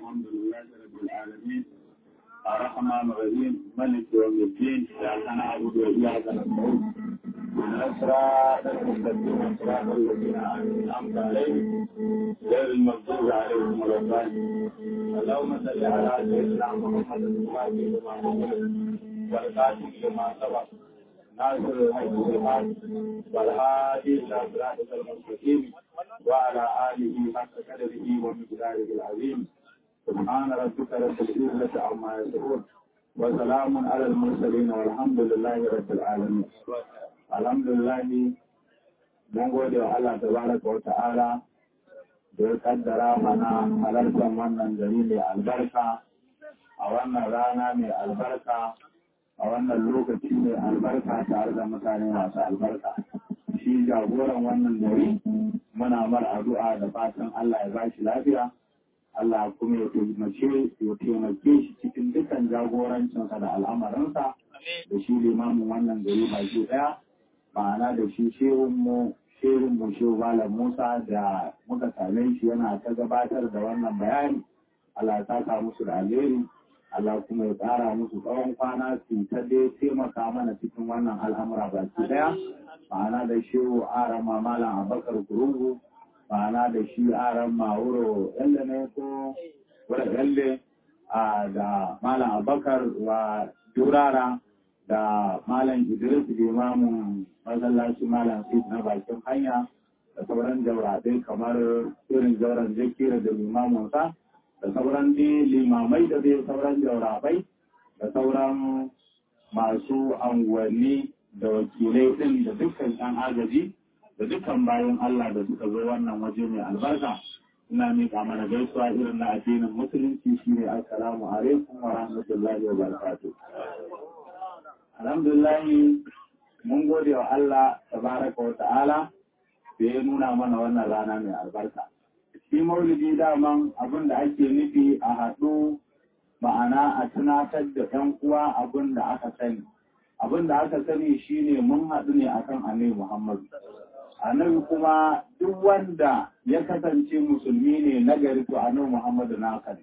الحمد لله رب العالمين الرحمن الرحيم ملك يوم الدين إياك نعبد وإياك نستعين اهدنا الصراط المستقيم صراط الذين أنعمت عليهم غير المغضوب عليهم ولا الضالين اللهم صل على سيدنا محمد الفاتح لما أغلق والخاتم لما سبق ناصر الحج بالحق والهادي إلى صراطك المستقيم وعلى آله حق قدره ومقداره العظيم سبحان ربك رب العزة عما يصفون وسلام على المرسلين والحمد لله رب العالمين الحمد لله mun gode wa Allah tabaraka wa ta'ala da ya kaddara mana halartar wannan gari mai albarka a wannan rana mai albarka a wannan lokaci mai albarka tare da mutane masu albarka shi jagoran wannan gari muna mar addu'a da fatan Allah ya ba shi lafiya Allah kuma ya taimake ya taimake shi cikin dukkan jagorancinsa da al'amarinsa da shi limamin wannan gari baki daya ma'ana da shi shehun mu shehun mu shehu Malam Musa da muka same shi yana ta gabatar da wannan bayani Allah ya saka musu da alheri Allah kuma ya ƙara musu tsawon kwana su ta dai taimaka mana cikin wannan al'amura baki daya ma'ana da shehu arama malam abakar kurungu ma'ana da shi aran mawuro yalle ne ko wura yalle da malam abakar wa durara da malam idris limamin masallaci malam fit na bakin hanya da sauran jauraɗai kamar irin jauran jakira da limaminsa da sauran dai limamai da dai sauran jaurabai da sauran masu anguwanni da wakilai ɗin da dukkan ɗan agaji da dukkan bayan Allah da suka zo wannan waje mai albarka ina miƙa mana gaisuwa irin na addinin musulunci shine assalamu alaikum wa rahmatullahi wa barakatuh alhamdulillah mun gode wa Allah tabaraka wa ta'ala da ya nuna mana wannan rana mai albarka shi maulidi daman abin da ake nufi a haɗu ma'ana a tunatar da ‘yan uwa abin da aka sani abin da aka sani shine mun haɗu ne akan annabi Muhammadu annabi kuma duk wanda ya kasance musulmi ne na gari to annabi Muhammadu na ne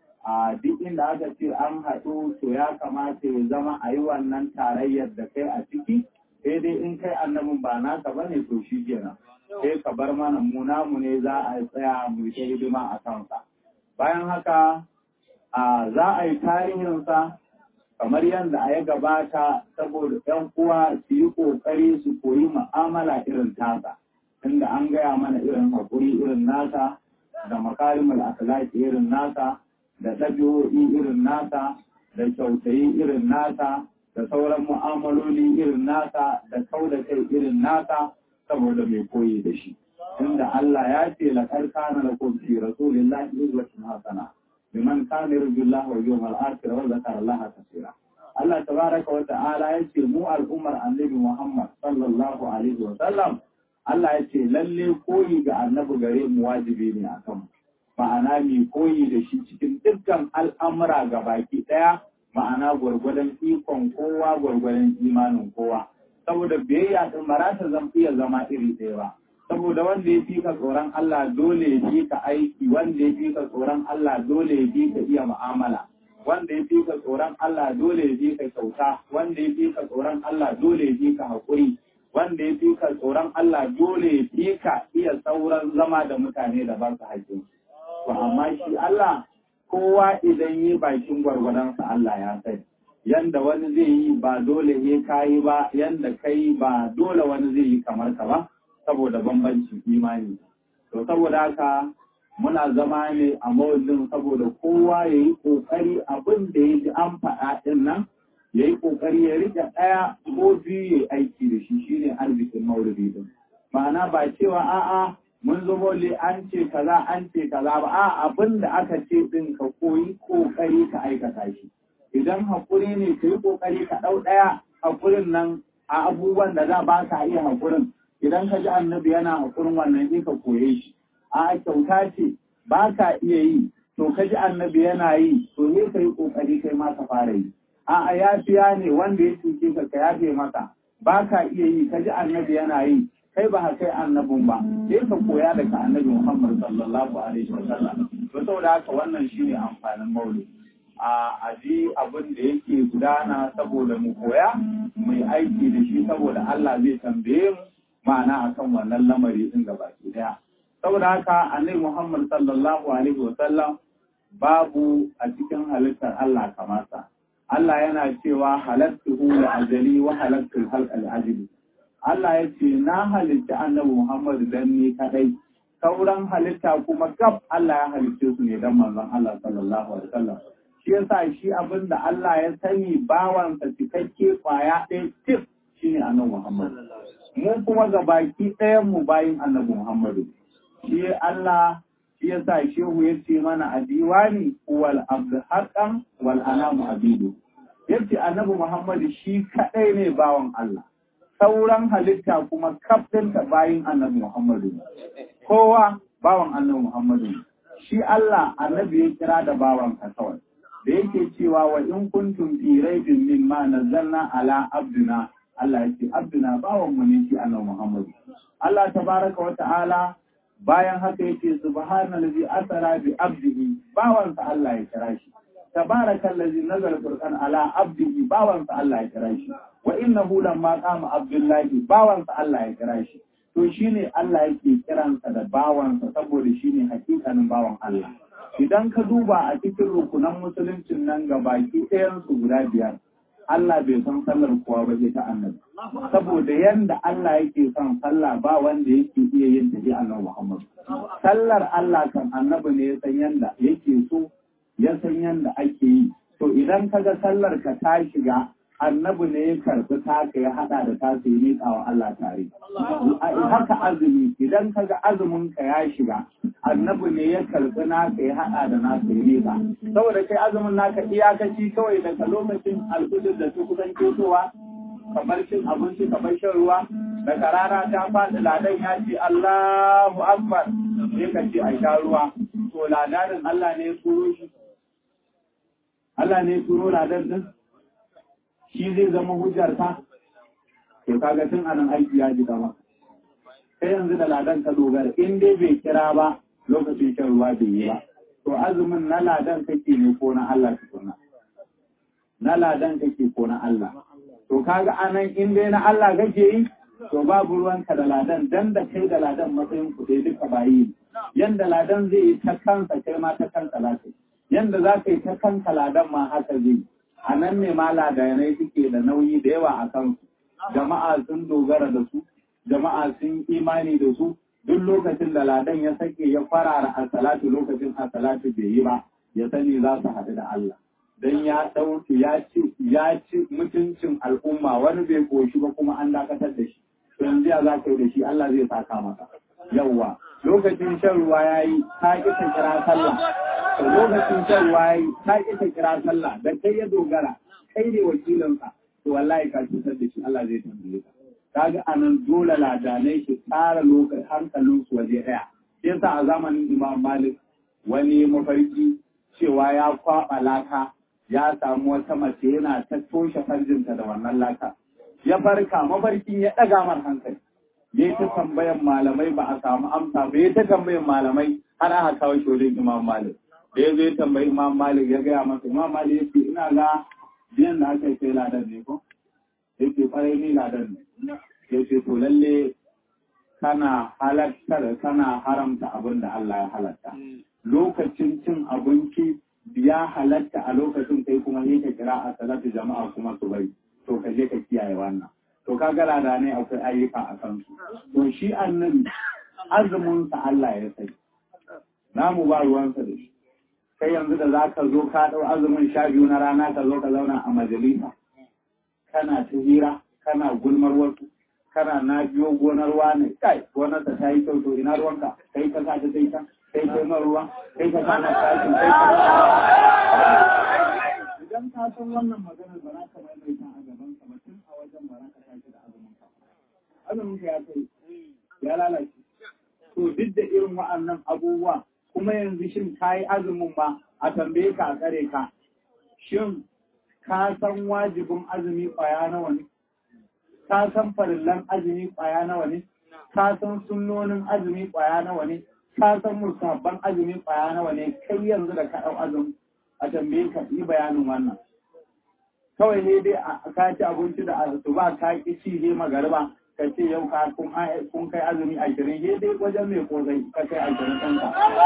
a duk inda aka ce an haɗu to ya kamata ya zama a yi wannan tarayyar da kai a ciki sai dai in kai annabin ba naka ba ne to shi kenan sai ka bar mana mu namu ne za a tsaya mu ta hidima a kansa bayan haka a za a yi tarihinsa kamar yadda a ya gabata saboda ‘yan uwa su yi ƙoƙari su koyi mu'amala irin tasa, inda an gaya mana irin haƙuri irin nasa, da makarimul akhlaqi irin nasa, da ɗabi'o'i irin nasa, da kyautayi irin nasa, da sauran mu'amaloli irin nasa, da kau da kai irin nasa, saboda mai koyi da shi. Inda Allah ya ce laƙar kana lakum fi rasulillahi uswatun hasana. liman kana yarju Allah wal yawmal akhir wa zakara Allah kaseera Allah tabaraka wa ta'ala yace mu al'ummar annabi Muhammad sallallahu alaihi wa sallam Allah yace lalle koyi ga annabi gare mu wajibi ne akan mu ma'ana mi koyi da shi cikin dukkan al'amura ga baki daya ma'ana gwargwadon ikon kowa gwargwadon imanin kowa saboda biyayya din marata zan iya zama iri ɗaya ba saboda wanda ya fi ka tsoron Allah dole ya fi ka aiki wanda ya fi ka tsoron Allah dole ya fi ka iya mu'amala wanda ya fi ka tsoron Allah dole ya fi ka kyauta wanda ya fi ka tsoron Allah dole ya fi ka haƙuri wanda ya fi ka tsoron Allah dole ya fi ka iya sauran zama da mutane da ba su haƙƙin to amma shi Allah kowa idan yi bakin gwargwadonsa Allah ya sani yanda wani zai yi ba dole ne kayi ba yanda kai ba dole wani zai yi kamar ka ba saboda bambancin imani. To saboda haka muna zama ne a mawallin saboda kowa ya yi ƙoƙari abin da ya ji an faɗa ɗin nan ya yi ƙoƙari ya riƙe ɗaya ko biyu ya aiki da shi shine arzikin maulidi ɗin. Ma'ana ba cewa a'a mun zo mawalli an ce kaza an ce kaza ba a abin da aka ce ɗin ka koyi ƙoƙari ka aikata shi. Idan haƙuri ne ka yi ƙoƙari ka ɗau ɗaya haƙurin nan a abubuwan da za ba ka iya haƙurin idan ka ji annabi yana hakurin wannan sai ka koye shi a kyauta ce ba ka iya yi to ka ji annabi yana yi to sai ka yi kokari kai ma ka fara yi a yafiya ne wanda ya cuce ka ka yafe masa ba ka iya yi ka ji annabi yana yi kai ba kai annabin ba sai ka koya daga annabi Muhammad sallallahu alaihi wasallam to saboda haka wannan shine amfanin maulidi a aji abin da yake gudana saboda mu koya mu yi aiki da shi saboda Allah zai tambaye mu ma'ana akan wannan lamari din gaba daya saboda haka annabi Muhammad sallallahu alaihi wasallam babu a cikin halittar Allah kamata Allah yana cewa halattuhu da ajali wa halattul halqal ajali Allah ya ce na halitta annabi Muhammad dan ni kadai sauran halitta kuma gab Allah ya halitte su ne dan manzon Allah sallallahu alaihi wasallam shi yasa shi abin da Allah ya sani bawansa cikakke kwaya ɗaya tif shine annabi Muhammad mu kuma ga baki ɗayan mu bayin annabi Muhammadu shi Allah shi yasa shehu ya ce mana a diwani wal abdu haqqan wal anamu abidu yace annabi Muhammadu shi kadai ne bawan Allah sauran halitta kuma kaftinta bayin annabi Muhammadu kowa bawan annabi Muhammadu shi Allah annabi ya kira da bawan ka kawai da yake cewa wa in kuntum fi raibin mimma nazzalna ala abduna Allah yake abduna bawan mu ne shi annabi Muhammad Allah tabaraka wa ta'ala bayan haka yake subhanallazi asara bi abdihi bawan sa Allah ya kira shi tabarakallazi nazala furqan ala abdihi bawan sa Allah ya kira shi wa innahu lamma qama abdullahi bawan sa Allah ya kira shi to shine Allah yake kiransa da bawansa saboda shine hakikanin bawan Allah idan ka duba a cikin rukunan musuluncin nan ga baki ɗayansu guda biyar Allah bai san sallar kowa ba ta annabi saboda yanda Allah yake son sallah ba wanda yake iya yin ta annabi Muhammad sallar Allah kan annabi ne ya san yanda yake so ya san yanda ake yi to idan kaga sallar ka ta shiga annabi ne ya karbi taka ya hada da tasa ya miƙa wa Allah tare. Haka azumi idan ka ga azumin ka ya shiga annabi ne ya karbi naka ya hada da nasa ya miƙa. Saboda kai azumin naka iyakaci kawai daga lokacin alfujir da su kusan ketowa kamar cin abinci kamar shan ruwa daga rana ta faɗi ladan ya ce Allahu Akbar sai ka ce a sha ruwa to ladarin Allah ne ya turo shi Allah ne ya turo ladan din shi zai zama hujjar ka to kaga tun anan aiki ya ji gama sai yanzu da ladan ka dogara in dai bai kira ba lokacin shan ruwa bai yi ba to azumin na ladan kake ne ko na Allah tukuna na ladan kake ko na Allah to kaga anan in dai na Allah kake yi to babu ruwanka da ladan dan da kai da ladan matsayin ku dai duka bayi yanda ladan zai yi ta kansa kai ma ta kanka lafiya yanda za ka yi ta kanka ladan ma haka zai yi a nan ne ma ladanai suke da nauyi da yawa a kansu jama'a sun dogara da su jama'a sun imani da su duk lokacin da ladan ya sake ya farara a salatu lokacin a salatu bai yi ba ya sani za su haɗu da Allah dan ya ɗauki ya ci ya ci mutuncin al'umma wani bai koshi ba kuma an dakatar da shi to yanzu ya za ka yi da shi Allah zai saka masa yawwa lokacin shan ruwa ya yi ta ƙi ta kira sallah to lokacin shan ruwa ya yi ta ƙi ta kira sallah da kai ya dogara kai ne wakilinsa to wallahi ka cutar da shi Allah zai tambaye ka kaga anan dole ladanai shi tsara lokacin hankalin su waje ɗaya yasa a zamanin Imam Malik wani mafarki cewa ya kwaɓa laka ya samu wata mace yana ta toshe farjinta da wannan laka ya farka mafarkin ya ɗaga mar hankali ya ta tambayan malamai ba a samu amsa ba ya ta tambayan malamai har aka kawo shi wajen imam malik da ya zo ya tambayi imam malik ya gaya masa imam malik ya ce ina ga biyan da aka yi sai ladan ne ko ya ce kwarai ni ladan ne ya ce to lalle kana halartar kana haramta abin da Allah ya halatta lokacin cin abinci ya halatta a lokacin kai kuma ne ka kira a salatu jama'a kuma su bari to ka je ka kiyaye wannan to ka ga da ne akwai ayyuka a kansu to shi annabi azumin sa Allah ya sai namu ba ruwansa da shi kai yanzu da zaka zo ka dau azumin sha biyu na rana ka zo ka zauna a majalisa kana ta hira kana gulmar wasu kana na biyo gonar wani kai gonar ta yi kyau to ina ruwanka kai ka sa ta sai ta kai kai man ruwa kai ka sa na tashi kai ka idan ka san wannan maganar ba za ka maimaita a gaban ka ba tun a wajen ba za ka tashi da azumin ka azumin ka ya kai ya lalace to duk da irin wa'annan abubuwa kuma yanzu shin ka yi azumin ma a tambaye ka a tsare ka shin ka san wajibin azumi kwaya nawa ne ka san farillan azumi kwaya nawa ne ka san sunnonin azumi kwaya nawa ne ka san musabban azumi kwaya nawa ne kai yanzu da ka ɗau azumi a tambaye ka yi bayanin wannan kawai ne dai ka ci abinci da asuba ka ki ci ne magariba ka ce yau ka kun kai azumi ashirin ne dai wajen mai kozai ka kai ashirin ɗanka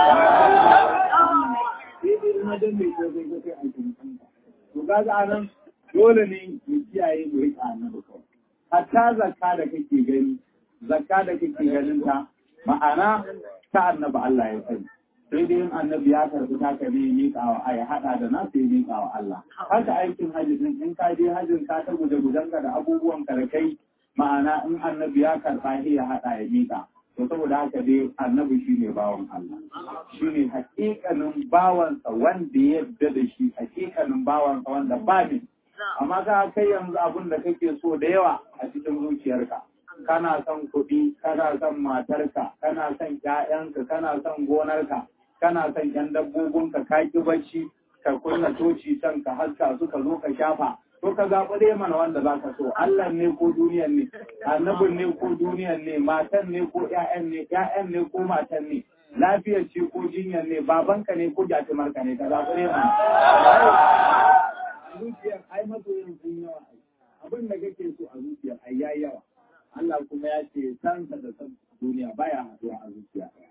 daidai wajen mai kozai ka kai ashirin ɗanka to ga a nan dole ne mu kiyaye mu riƙa annabi kawai hatta zakka da kake gani zakka da kake ganin ta ma'ana ta annabi Allah ya sani sai dai in annabi ya karbi taka ne miƙa wa ai hada da na sai miƙa wa Allah haka aikin hajji din in ka je hajjin ka ta guje gudanka da abubuwan ka da kai ma'ana in annabi ya karba shi ya hada ya miƙa to saboda haka dai annabi shine bawan Allah shine hakikanin bawansa wanda ya yarda da shi hakikanin bawansa wanda ba ne amma ka kai yanzu abin da kake so da yawa a cikin zuciyarka kana son kuɗi kana son matarka kana son ƴaƴanka kana son gonarka kana son ƴan dabbobinka ka ki bacci ka kunna toci can ka haska su ka zo ka shafa to ka zaɓi dai mana wanda za ka so Allah ne ko duniyan ne annabin ne ko duniyan ne matan ne ko ƴaƴan ne ƴaƴan ne ko matan ne lafiyar ce ko jinyar ne babanka ne ko jatumarka ne ka zaɓi dai mana zuciyar ai masoyin sun yawa abin da kake so a zuciyar ai yayi yawa Allah kuma ya ce sansa da san duniya baya haduwa a zuciya ɗaya.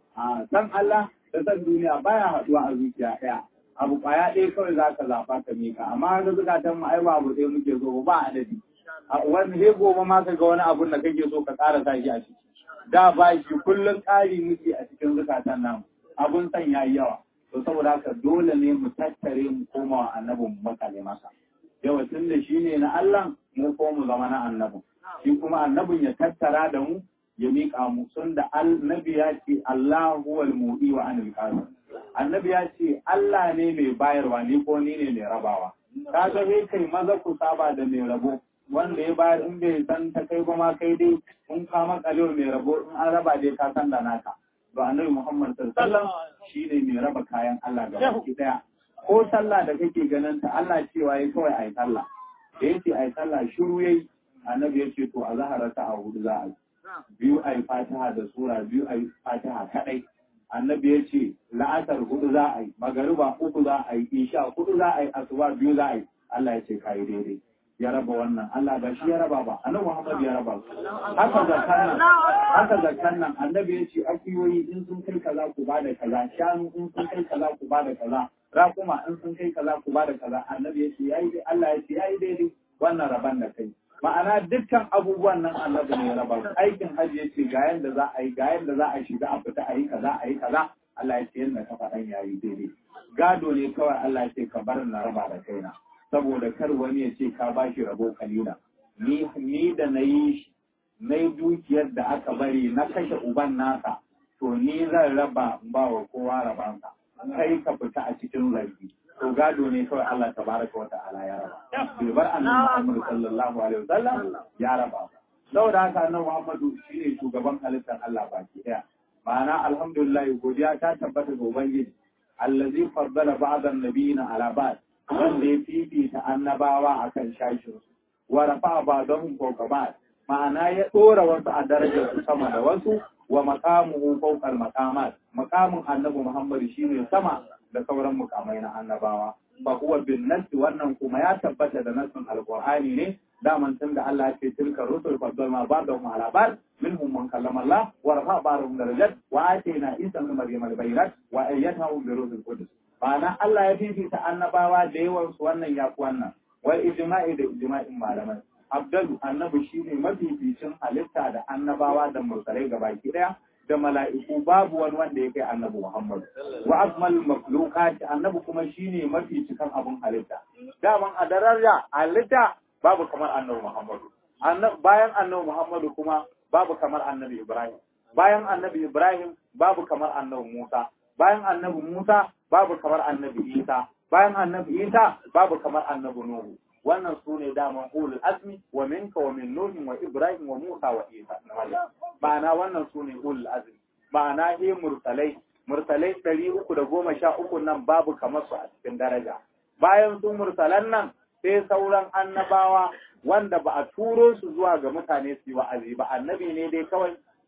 A san Allah da san duniya baya haduwa a zuciya ɗaya. Abu ƙwaya ɗaya kawai za ka zaɓa ka mika, amma ga zukatan mu ai ba abu ɗaya muke so ba adadi. A wani he gobe ma ka ga wani abun da kake so ka ƙara sa shi a ciki. Da ba shi kullum ƙari muke a cikin zukatan namu. Abun san yayi yawa. To saboda haka dole ne mu tattare mu koma wa annabin mu makale masa. Yawa tun da shi ne na Allah mu ko mu zama na annabin. shi kuma annabin ya tattara da mu ya miƙa mu sun da annabi ya ce Allah huwal mu'i wa anil qasim annabi ya ce Allah ne mai bayarwa ni ko ni ne mai rabawa ka ga he kai maza ku saba da mai rabo wanda ya bayar in bai san ta kai ba ma kai dai in ka makalewa mai rabo in an raba dai ka san da naka to annabi Muhammad sallallahu alaihi wasallam shine mai raba kayan Allah ga baki daya ko sallah da kake ganin ta Allah cewa yayi kawai ayi sallah da yace ayi sallah shiru yayi annabi ya ce to a zahara ta a hudu za a yi biyu a yi fatiha da sura biyu a yi fatiha kadai annabi ya ce la'asar hudu za a yi magariba uku za a yi isha hudu za a yi asuba biyu za a yi Allah ya ce kayi daidai ya raba wannan Allah ba shi ya raba ba annabi Muhammad ya raba su haka zakkan nan haka zakkan nan annabi ya ce akiyoyi in sun kai kaza ku bada kaza shanu in sun kai kaza ku bada kaza rakuma in sun kai kaza ku bada kaza annabi ya ce yayi Allah ya ce yayi daidai wannan raban da kai ma'ana dukkan abubuwan nan annabi ne ya raba su aikin hajji ya ce ga yanda za a yi ga yanda za a shiga a fita a yi kaza a yi kaza Allah ya ce yanda ka faɗan ya yi daidai gado ne kawai Allah ya ce ka bar na raba da kaina saboda kar wani ya ce ka bashi rabo kalila ni ni da na yi shi na yi dukiyar da aka bari na kashe uban nasa to ni zan raba ba wa kowa rabansa kai ka fita a cikin zargi to gado ne kawai Allah tabaraka wa ta'ala ya raba bai bar annabi Muhammad sallallahu alaihi wasallam ya raba saboda haka annabi Muhammadu shine shugaban halittar Allah baki daya ma'ana alhamdulillah godiya ta tabbata ga ubangiji allazi faddala ba'd an-nabiyina ala ba'd wanda ya fifita annabawa akan shashin wa rafa ba'dahum fawqa ba'd ma'ana ya dora wasu a darajar su sama da wasu wa maqamuhu fawqa al-maqamat maqamin annabi Muhammad shine sama da sauran mukamai na annabawa fa huwa bin nas wannan kuma ya tabbata da nasin alqur'ani ne daman tun da Allah ya ce tilka rusul faddalna ba'dahum ala ba'd minhum man kallama Allah wa rafa ba'dahum darajat wa atayna isa ibn maryam al-bayinat wa ayyatahu bi rusul qudus ma'ana Allah ya fifita annabawa da yawan su wannan ya fi wannan wal ijma'i da ijma'in malamai abdalu annabi shine mafificin halitta da annabawa da mursalai gabaki daya da mala'iku babu wani wanda ya kai annabi Muhammad. Wa akmal makhluqat annabi kuma shine mafi cikan abun halitta. Daman a daraja halitta babu kamar annabi Muhammad. Bayan annabi Muhammad kuma babu kamar annabi Ibrahim. Bayan annabi Ibrahim babu kamar annabi Musa. Bayan annabi Musa babu kamar annabi Isa. Bayan annabi Isa babu kamar annabi Nuhu. wannan su ne daman ulul azmi wa minka wa min nuhin wa ibrahim wa musa wa isa ma'ana wannan su ne ulul azmi ma'ana he mursalai mursalai ɗari uku da goma sha uku nan babu kamar su a cikin daraja bayan su mursalan nan sai sauran annabawa wanda ba a turo su zuwa ga mutane su yi wa'azi ba annabi ne dai kawai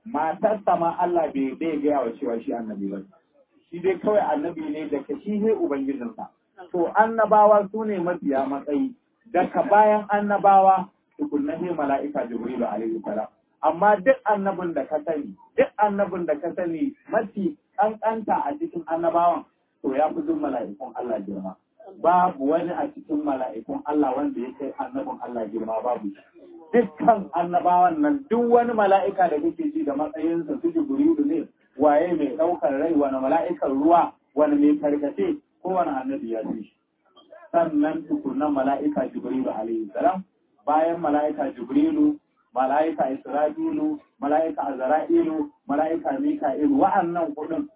matarsa ma Allah bai bai gaya wa cewa shi annabi ba shi dai kawai annabi ne daga shi ne ubangijinsa to annabawa su ne mafiya matsayi daga bayan annabawa tukunna ne mala'ika jibrilu alaihi salam amma duk annabin da ka sani duk annabin da ka sani mafi kankanta a cikin annabawan to ya fi duk mala'ikun Allah girma babu wani a cikin mala'ikun Allah wanda ya kai annabin Allah girma babu dukkan annabawan nan duk wani mala'ika da kake ji da matsayinsa su jibrilu ne waye mai ɗaukar rai wani mala'ikan ruwa wani mai karkace kowane annabi ya ce sannan tukunan mala'ika jibrilu alaihi salam bayan mala'ika jibrilu mala'ika isra'ilu mala'ika azra'ilu mala'ika mika'ilu wa'annan kudin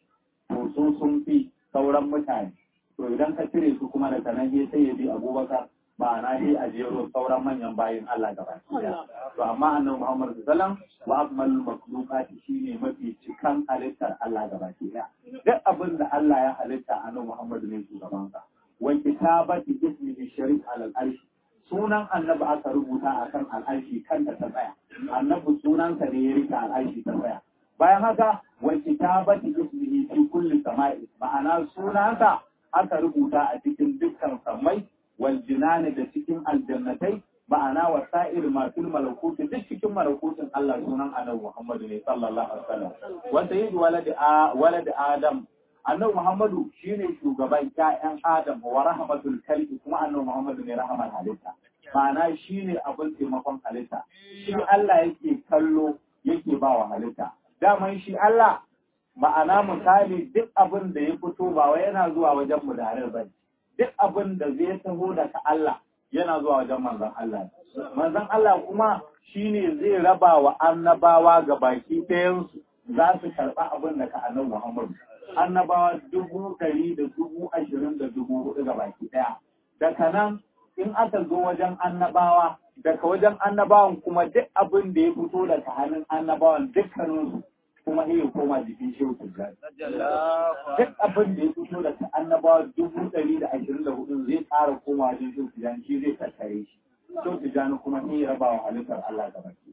to su sun fi sauran mutane to idan ka cire su kuma daga nan sai ya bi abubakar ma'ana sai a jero sauran manyan bayin Allah gaba to amma annabi Muhammad sallallahu wa akmalul makhluqati shine mafi cikan halittar Allah gaba ɗaya duk abin da Allah ya halitta annabi Muhammad ne shugaban sa wa kitabati ismihi sharif alal arshi sunan annabi aka rubuta akan al'arshi kanta ta tsaya annabi sunansa ne ya rika al'arshi ta tsaya bayan haka wa kitabati ismihi fi kulli sama'i ma'ana sunansa aka rubuta a cikin dukkan sammai wal jinani da cikin aljannatai ma'ana wa sa'ir masul malakuti duk cikin malakutin Allah sunan annabi Muhammadu ne sallallahu alaihi wasallam wa sayyid walad a walad adam annabi Muhammadu shine shugaban ƴaƴan Adam wa rahmatul kalbi kuma annabi Muhammadu ne rahmar halitta ma'ana shine abin taimakon halitta shi Allah yake kallo yake ba wa halitta daman shi Allah ma'ana misali duk abin da ya fito ba wai yana zuwa wajen mu da ba duk abin da zai taho daga Allah yana zuwa wajen manzon Allah manzon Allah kuma shine zai raba wa annabawa ga baki ɗayansu za su karɓa abin da ka annabi Muhammadu annabawa dubu ɗari da dubu ashirin da dubu hudu ga baki ɗaya daga nan in aka zo wajen annabawa daga wajen annabawan kuma duk abin da ya fito daga hannun annabawan dukkaninsu kuma iya koma jikin shehu tijjani. Duk abin da ya fito daga annabawa dubu ɗari da ashirin da hudu zai ƙara koma wajen shehu tijjani shi zai tattare shi. Shehu tijjani kuma iya raba wa halittar Allah ga baki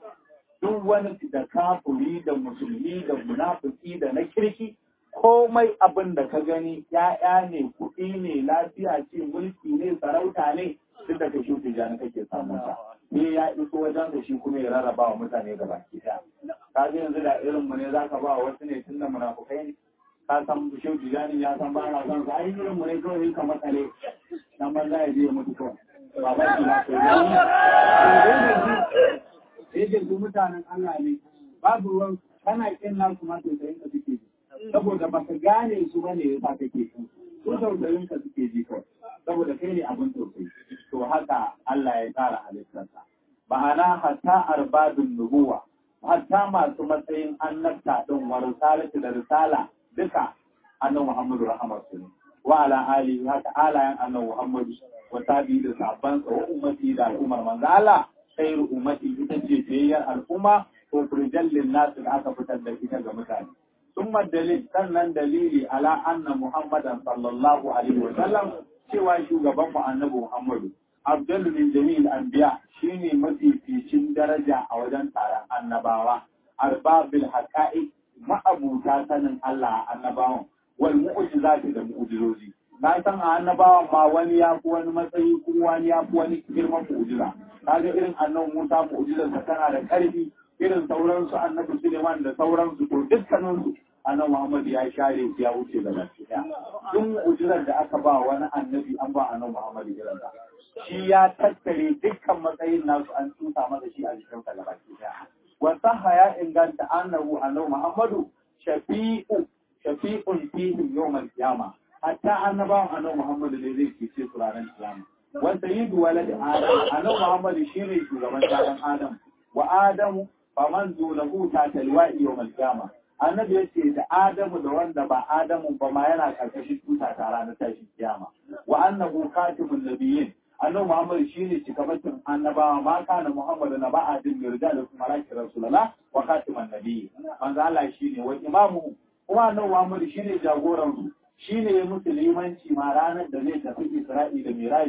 Duk wani da kafuri da musulmi da munafiki da na kirki komai abin da ka gani ‘ya'ya ne, kuɗi ne, lafiya ce, mulki ne, sarauta ne, duk da ka shi tijjani kake samun sa. Ne ya iso wajen da shi kuma ya rarraba wa mutane ga baki ɗaya. Ka ji yanzu da irin mu ne za ka ba wasu ne tun da munafukai ne. Ka san shi tijjani ya san ba na son sa, ai irin mu ne kawai ka matsale. Dan banza ya je ya mutu kawai. Ba ba shi na kai. Sai da su mutanen Allah ne. Babu ruwan kana kin nasu ma sosai ka suke ji. saboda ba ka gane su ba ne yasa kake su su tausayin ka suke ji kawai saboda kai ne abin tausayi to haka Allah ya tsara halittarsa ma'ana hatta arbadun nubuwa hatta masu matsayin annabta din wa risalatu da risala duka annabi Muhammadu rahmatu ne wa ala ali haka alayan annabi Muhammadu wa tabi da sabban wa ummati da al'ummar manzo Allah khairu ummati ita ce fiyayyar al'umma ko furjallin nasu da aka fitar da ita ga mutane ثم الدليل sannan dalili ala anna muhammadan sallallahu alaihi wa sallam cewa shugaban mu annabi muhammadu abdul min jami'il anbiya shine mafificin daraja a wajen taron annabawa arbabil haqa'iq ma'abuta sanin Allah annabawan wal mu'jizati da mu'jizozi na san a annabawan ma wani ya fi wani matsayi kuma wani ya fi wani girman mu'jiza kaga irin annabi Musa mu'jizarsa tana da ƙarfi irin sauransu annabi Suleiman da sauransu to dukkaninsu annabi Muhammad ya share su ya wuce da baki daya duk mu'jizar da aka ba wani annabi an ba annabi Muhammad irin da shi ya tattare dukkan matsayin nasu an tusa masa shi a jikin sa baki daya wa sahha ya inganta annahu annabi Muhammadu shafi'u shafi'un fihi yawmal qiyama hatta annabawan annabi Muhammad ne zai cece su ranar kiyama wa sayyidu walad adam annabi Muhammad shine shugaban dan adam wa adamu faman zulahu ta talwa'i yawmal qiyama annabi ya ce da adamu da wanda ba adamu ba ma yana karkashin tuta ta ranar tashin kiyama wa annahu katimun nabiyyin annabi muhammad shine cikamakin annabawa ma kana muhammadu na ba'adin mirda da kuma rakin rasulullah wa katiman nabiyyi manzo Allah shine wa imamu kuma annabi muhammad shine jagoran su shine ya musu limanci ma ranar da zai tafi isra'i da miraji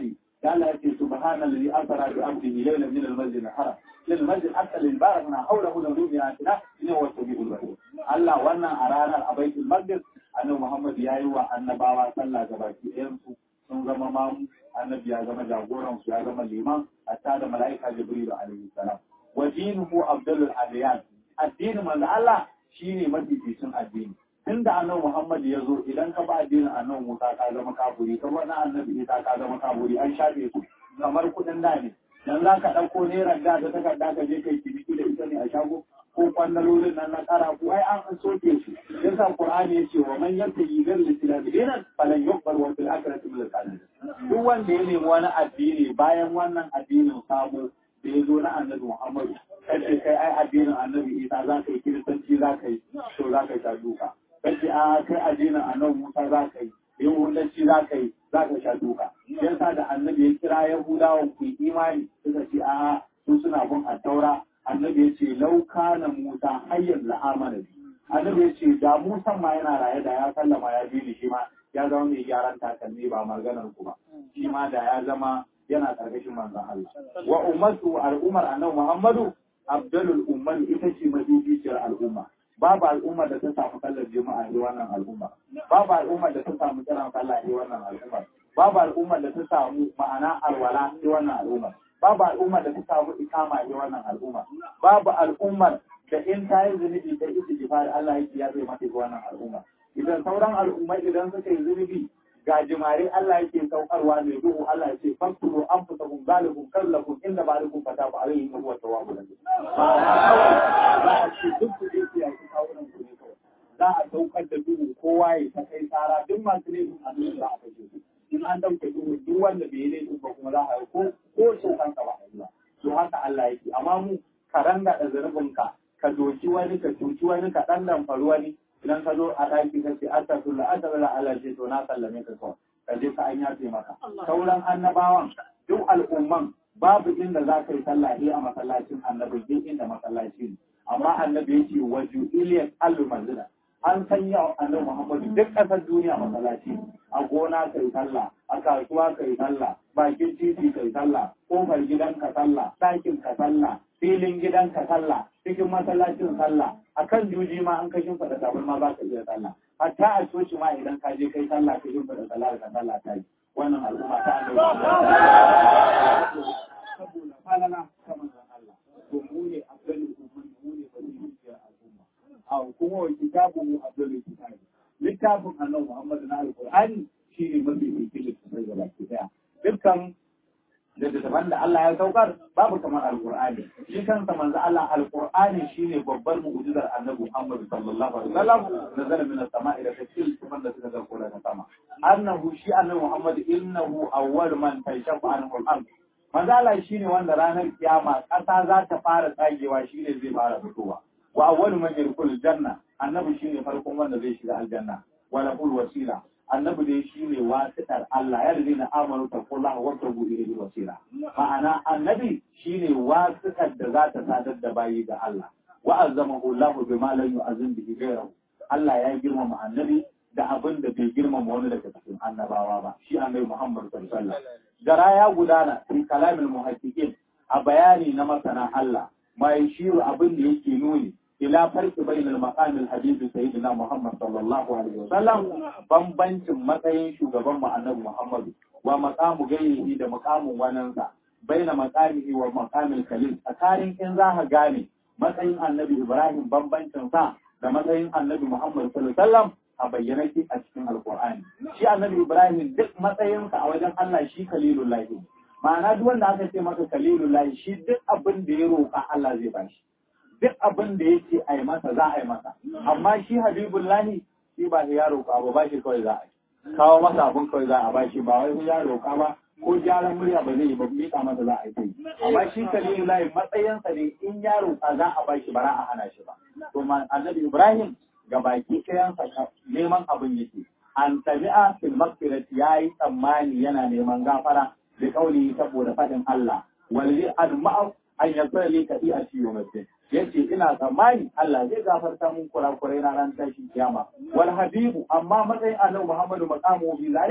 da Allah yake subhanallazi asra bi abdihi laylan min al-masjid al-haram lil masjid aqsa lil barakna hawlahu lahu bi ayatina inna huwa sabiul basir Allah wannan a ranar a baitul maqdis annabi Muhammad yayi wa annabawa sallah gabaki ɗayan su sun zama mamu annabi ya zama jagoran su ya zama liman hatta da mala'ika jibril alaihi salam wa dinuhu abdulul adiyan addinin manzo Allah shine mafificin addini tunda annabi Muhammad ya zo idan ka ba addinin annabi Musa ka zama kafuri ka wani annabi Isa ka zama kafuri an shafe su kamar kudin da ne dan za ka ɗauko naira da ta takarda ka je kai ciniki da ita ne a shago ko kwandalolin nan na kara ko ai an soke su yasa Qur'ani yace wa man yattaji ghayra al-islam dinan falan yuqbal wa fil akhirati min al duk wanda ya nemi wani addini bayan wannan addinin sabo da ya zo na annabi Muhammad kace kai ai addinin annabi Isa za ka yi kiristanci za ka yi to za ka sha duka kace a kai addinin annabi Musa za ka yi yahudanci za ka yi za ka sha duka yasa da annabi ya kira yahudawan ku imani suka ce a su suna bin attaura annabi ya ce lauka na Musa hayyan la'amana bi annabi ya ce da Musa ma yana raye da ya sallama ya bi ni shi ma ya zama mai gyaran takalmi ba maganar ku ba shi ma da ya zama yana karkashin manzon Allah wa ummatu al'ummar annabi Muhammadu abdalul umman ita ce mafificiyar al'umma babu al'ummar da ta samu sallar juma'a ne wannan al'umma babu al'ummar da ta samu kiran sallah ne wannan al'umma babu al'ummar da ta samu ma'ana alwala ne wannan al'umma babu al'ummar da ta samu ikama ne wannan al'umma babu al'ummar da in ta yi zunubi ta isi jifari Allah yake ya zai mata wannan al'umma idan sauran al'ummai idan suka yi zunubi ga jimare Allah yake saukarwa mai duhu Allah ya ce fakturu an fusa kun zalikum kallakum inda ba lakum fata ba alayhi wa huwa tawwabur rahim za a ce duk ku je ya ci kawunan ku ne kawai za a saukar da duhu kowa ya ta kai tsara duk masu laifin a duk za a kashe su in an dauke duhu duk wanda bai yi laifin ba kuma za a yi ko ko saukan ka ba a yi ba to haka Allah yake amma mu ka ranga da zunubinka ka doki wani ka cuci wani ka dan damfari wani idan ka zo a ɗaki ka ce astagfirullah astagfirullah Allah ce to na sallame ka kawai ka je ka an yafe maka sauran annabawan duk al'umman babu inda za ka yi sallah a masallacin annabi duk inda masallaci ne amma annabi yake waju iliyas alu manzila an sanya annabi Muhammadu duk ƙasar duniya masallaci a gona kai sallah a kasuwa kai sallah bakin titi kai sallah kofar gidan ka sallah ɗakin ka sallah filin gidan ka sallah cikin masallacin sallah akan juji ma an kashin faɗa tabur ma za ka iya sallah hatta a coci ma idan ka je kai sallah ka yin faɗa sallah ka sallah ta yi wannan al'umma ta annabi saboda falala ta manzon Allah to mu ne abdul umman mu ne baziriyar al'umma a kuma wa kitabu abdul kitabi littafin annabi Muhammad na alqur'ani shine mafi fitin littafai gaba ki daya dukkan da daban da Allah ya saukar babu kamar alqur'ani shi kansa manzo Allah alqur'ani shine babbar mu'jizar annabi Muhammad sallallahu alaihi wasallam nazala min as-sama'i da tafsir kuma da suka zarko daga sama annahu shi annabi Muhammad innahu awwal man tashafa anhu al-ard manzo Allah shine wanda ranar kiyama kasa za ta fara tsagewa shine zai fara fitowa wa awwal man yadkhul janna annabi shine farkon wanda zai shiga aljanna wa lahul wasila annabi dai shi ne wasitar Allah ya da na amanu ta kula wa tabu ilayhi wasila ma'ana annabi shi ne wasitar da za ta sadar da bayi ga Allah wa azzamahu Allah bima lam yu'azzim bihi ghayrahu Allah ya girmama annabi da abin da bai girmama wani daga cikin annabawa ba shi annabi Muhammad sallallahu alaihi wasallam gara ya gudana fi kalamil muhaqqiqin a bayani na masana Allah mai shiru abin da yake nuni ila farki bainal maqamil hadisi sayyidina Muhammad sallallahu alaihi wasallam bambancin matsayin shugaban mu annabi Muhammad wa maqamu gairihi da maqamun wanansa baina maqamihi wa maqamil khalil tsakanin in za ka gane matsayin annabi Ibrahim bambancin sa da matsayin annabi Muhammad sallallahu alaihi wasallam a bayyana ki a cikin alqur'ani shi annabi Ibrahim duk matsayinsa a wajen Allah shi kalilullahi ma'ana duk wanda aka ce masa kalilullahi shi duk abin da ya roƙa Allah zai bashi duk abin da ya ce a yi masa za a yi masa amma shi habibullahi shi ba ya roƙa ba ba shi kawai za a yi kawo masa abin kawai za a ba shi ba wai ya roƙa ba ko gyaran murya ba zai yi ba miƙa masa za a yi kai amma shi kalilullahi matsayinsa ne in ya roƙa za a ba shi ba za a hana shi ba to annabi ibrahim ga baki ɗayansa neman abin yake an tabi'a fil maghfirati yayi tsammani yana neman gafara da kauli saboda faɗin Allah walli al-ma'af an yasra li kadi'ati yawmiddin yace ina tsammani Allah zai gafarta mun kurakurai na ran tashin kiyama wal habibu amma matsayin annabi Muhammadu maqamu bi zalika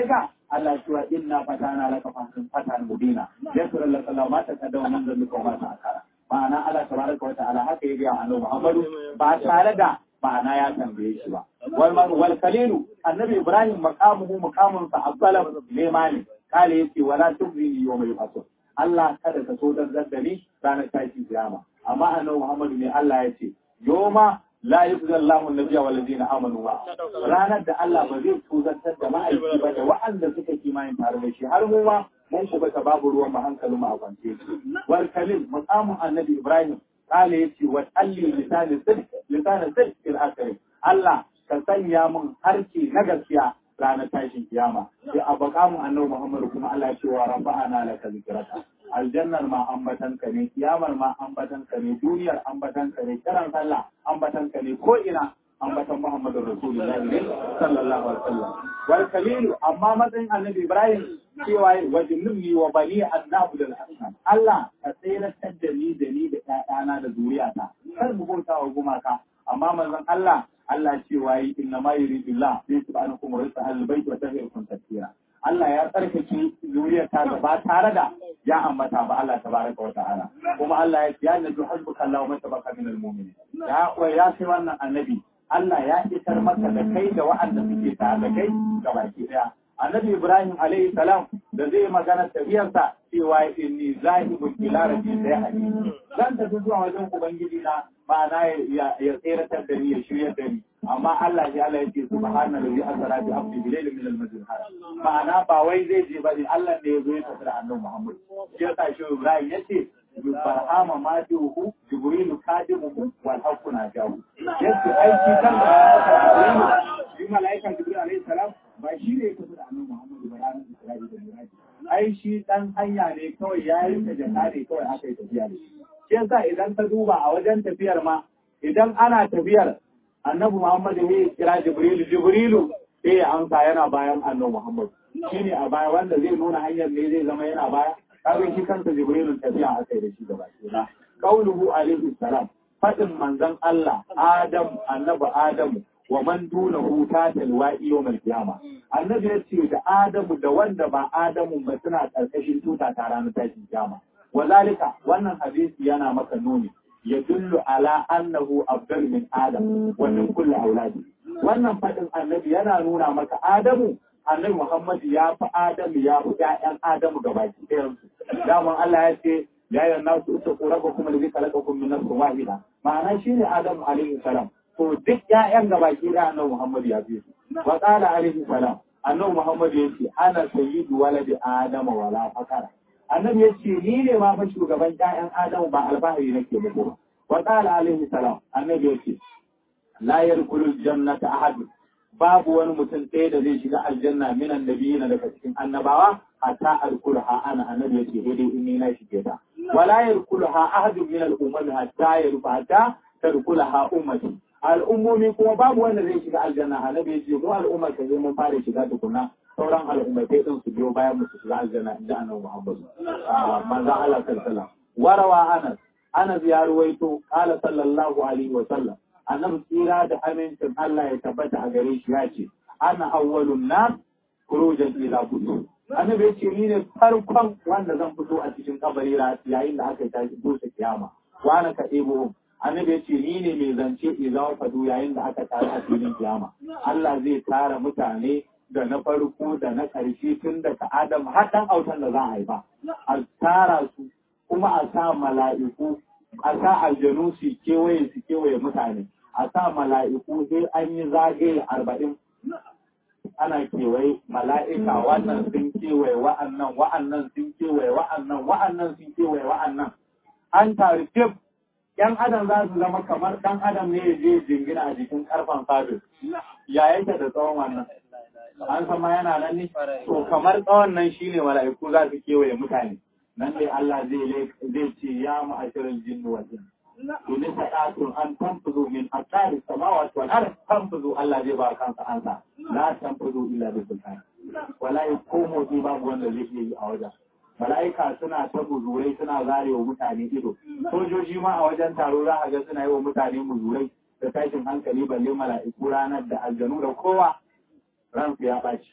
Allah cewa inna fatana laka fatan fatan mubina yasra laka Allah ma ta kada wannan da muka ba ta akara ma'ana Allah tabaraka wa ta'ala haka ya ga annabi Muhammadu ba tare da ma'ana ya tambaye shi ba wal wal kalilu annabi Ibrahim maqamuhu maqamun sa afdalam limani kale yace wala tubni yawma yub'ath Allah kada ka so dan da ni ranar tashi kiyama amma annabi Muhammadu ne Allah ya ce yoma la yuzza Allahu an-nabiyya wal ladina amanu wa ranar da Allah ba zai tuzantar da ma'aiki ba da wa'anda suka kimanin tare da shi har mu ma mun ku bata babu ruwan mu hankalin mu a kwance wal kalim maqamun annabi Ibrahim kale yace wa alli lisan sidq lisan sidq fil akhir Allah ka sanya mun harki na gaskiya ranar tashin kiyama sai a bakamun annabi Muhammad kuma Allah ya ce wa rafa'ana laka zikraka aljannar ma ambatanka ne kiyamar ma ambatanka ne duniyar ambatanka ne kiran sallah ambatanka ne ko ina ambatan Muhammadu Rasulullahi ne sallallahu alaihi wasallam wal kalilu amma matsayin annabi Ibrahim cewa wajinni wa bani annabu da hasan Allah ka tsayar da ni da ni da ƴaƴana da zuriyata kar mu bauta wa gumaka amma manzon Allah Allah cewa yi inna ma yuridullah bi subhanakum wa ta'ala albayt wa tahirkum tathira Allah ya tsarkake zuriyar ta ba tare da ya ambata ba Allah tabaraka wa ta'ala kuma Allah ya ce ya nabi hasbuka Allah wa tabaka min almu'minin ya wa ya sai wannan annabi Allah ya isar maka da kai da wa'anda suke tare da kai gabaki daya annabi Ibrahim alaihi salam da zai magana tafiyarsa cewa inni zahibun ila rabbi sai hadi zan tafi zuwa wajen ubangiji na ma'ana ya ya tseratar da ni ya shirya da ni amma Allah ya Allah yake subhanallahi asra bi abdi bilayl min al-masjid haram ma'ana ba wai zai je bane Allah ne ya zo ya tafi da annabi Muhammad shi yasa shi Ibrahim yace barhama ma duhu jibrilu kadimuhu wal haqqu najahu yace aiki kan da shi malaikan jibril alaihi salam ba shi ne ya tafi da annabi Muhammad ba ranar Isra'i da Miraji ai shi dan hanya ne kawai ya yi ta jaka ne kawai aka yi tafiya da shi shi yasa idan ka duba a wajen tafiyar ma idan ana tafiyar annabi Muhammad ne ya kira Jibrilu Jibrilu sai ya amsa yana bayan annabi Muhammad shine a baya wanda zai nuna hanyar ne zai zama yana baya kaga shi kansa Jibrilu tafiya aka yi da shi gaba ɗaya qauluhu alaihi salam fadin manzon Allah Adam annabi Adamu wa man dunahu tatal wa'i yawmal qiyama annabi ya ce da Adamu da wanda ba Adamu ba suna karkashin tuta ta ranar tashin kiyama wazalika wannan hadisi yana maka nuni يدل على أنه أفضل من آدم ومن كل أولاده wannan faɗin annabi yana nuna maka Adamu annabi Muhammad ya fi Adamu ya fi ƴaƴan Adamu gabaki ɗayansu daman Allah ya ce ya yi nasu ita ko raba kuma da zai kalaka kun min nafsin wahida ma'ana shine Adamu alaihi salam to duk ƴaƴan gabaki ɗaya annabi Muhammad ya fi su wa qala alaihi salam annabi Muhammad ya ce ana sayyidu waladi Adama wala fakara annabi ya ce ni ne ma fa shugaban ƴaƴan Adamu ba alfahari nake muku ba wa qala alaihi salam annabi ya ce la yadkhulu jannata ahad babu wani mutum ɗaya da zai shiga aljanna min annabiyina daga cikin annabawa hatta alkulha ana annabi ya ce dai in ni na shige ta wala yadkhuluha ahad min al-ummati hatta yarfa hatta tadkhulaha ummati al'ummomi kuma babu wanda zai shiga aljanna annabi ya ce mu al'ummar ka zai mun fara shiga tukunna sauran al'ummatai din su biyo bayan mu su shiga aljanna inda annabi Muhammad manzo Allah sallallahu warawa Anas Anas ya ruwaito qala sallallahu alaihi wa sallam annabi tsira da amincin Allah ya tabbata a gare shi ya ce ana awwalun nas khurujan ila budu annabi ya ce ni ne farkon wanda zan fito a cikin kabari yayin da aka tashi dosa kiyama wa ana ka ebo annabi ya ce ni ne mai zance idan fadu yayin da aka tare a filin kiyama Allah zai tara mutane da na farko da na ƙarshe tun daga Adam har ɗan autan da za a haifa. A tara su kuma a sa mala'iku, a sa aljanu su kewaye su kewaye mutane, a sa mala'iku sai an yi zagaye arba'in. Ana kewaye mala'ika wannan sun kewaye wa'annan, wa'annan sun kewaye wa'annan, wa'annan sun kewaye wa'annan. An tari fif ‘yan adam za su zama kamar ɗan adam ne ya je jingina a jikin ƙarfen sabis. Ya yake da tsawon wannan. an san ma yana nan ne to kamar tsawon nan shine mala'iku za su kewaye mutane nan dai Allah zai zai ce ya ma'ashirin jinni wal in to ne sa'atun an tanfuzu min aqari samawati wal ard tanfuzu Allah zai ba kansa ansa la tanfuzu illa bi sultan wala yakumu bi babu wanda zai iya yi a wajen mala'ika suna ta muzurai suna zare wa mutane ido sojoji ma a wajen taro za a ga suna yi wa mutane muzurai da tashin hankali balle mala'iku ranar da aljanu da kowa ransu ya ɓaci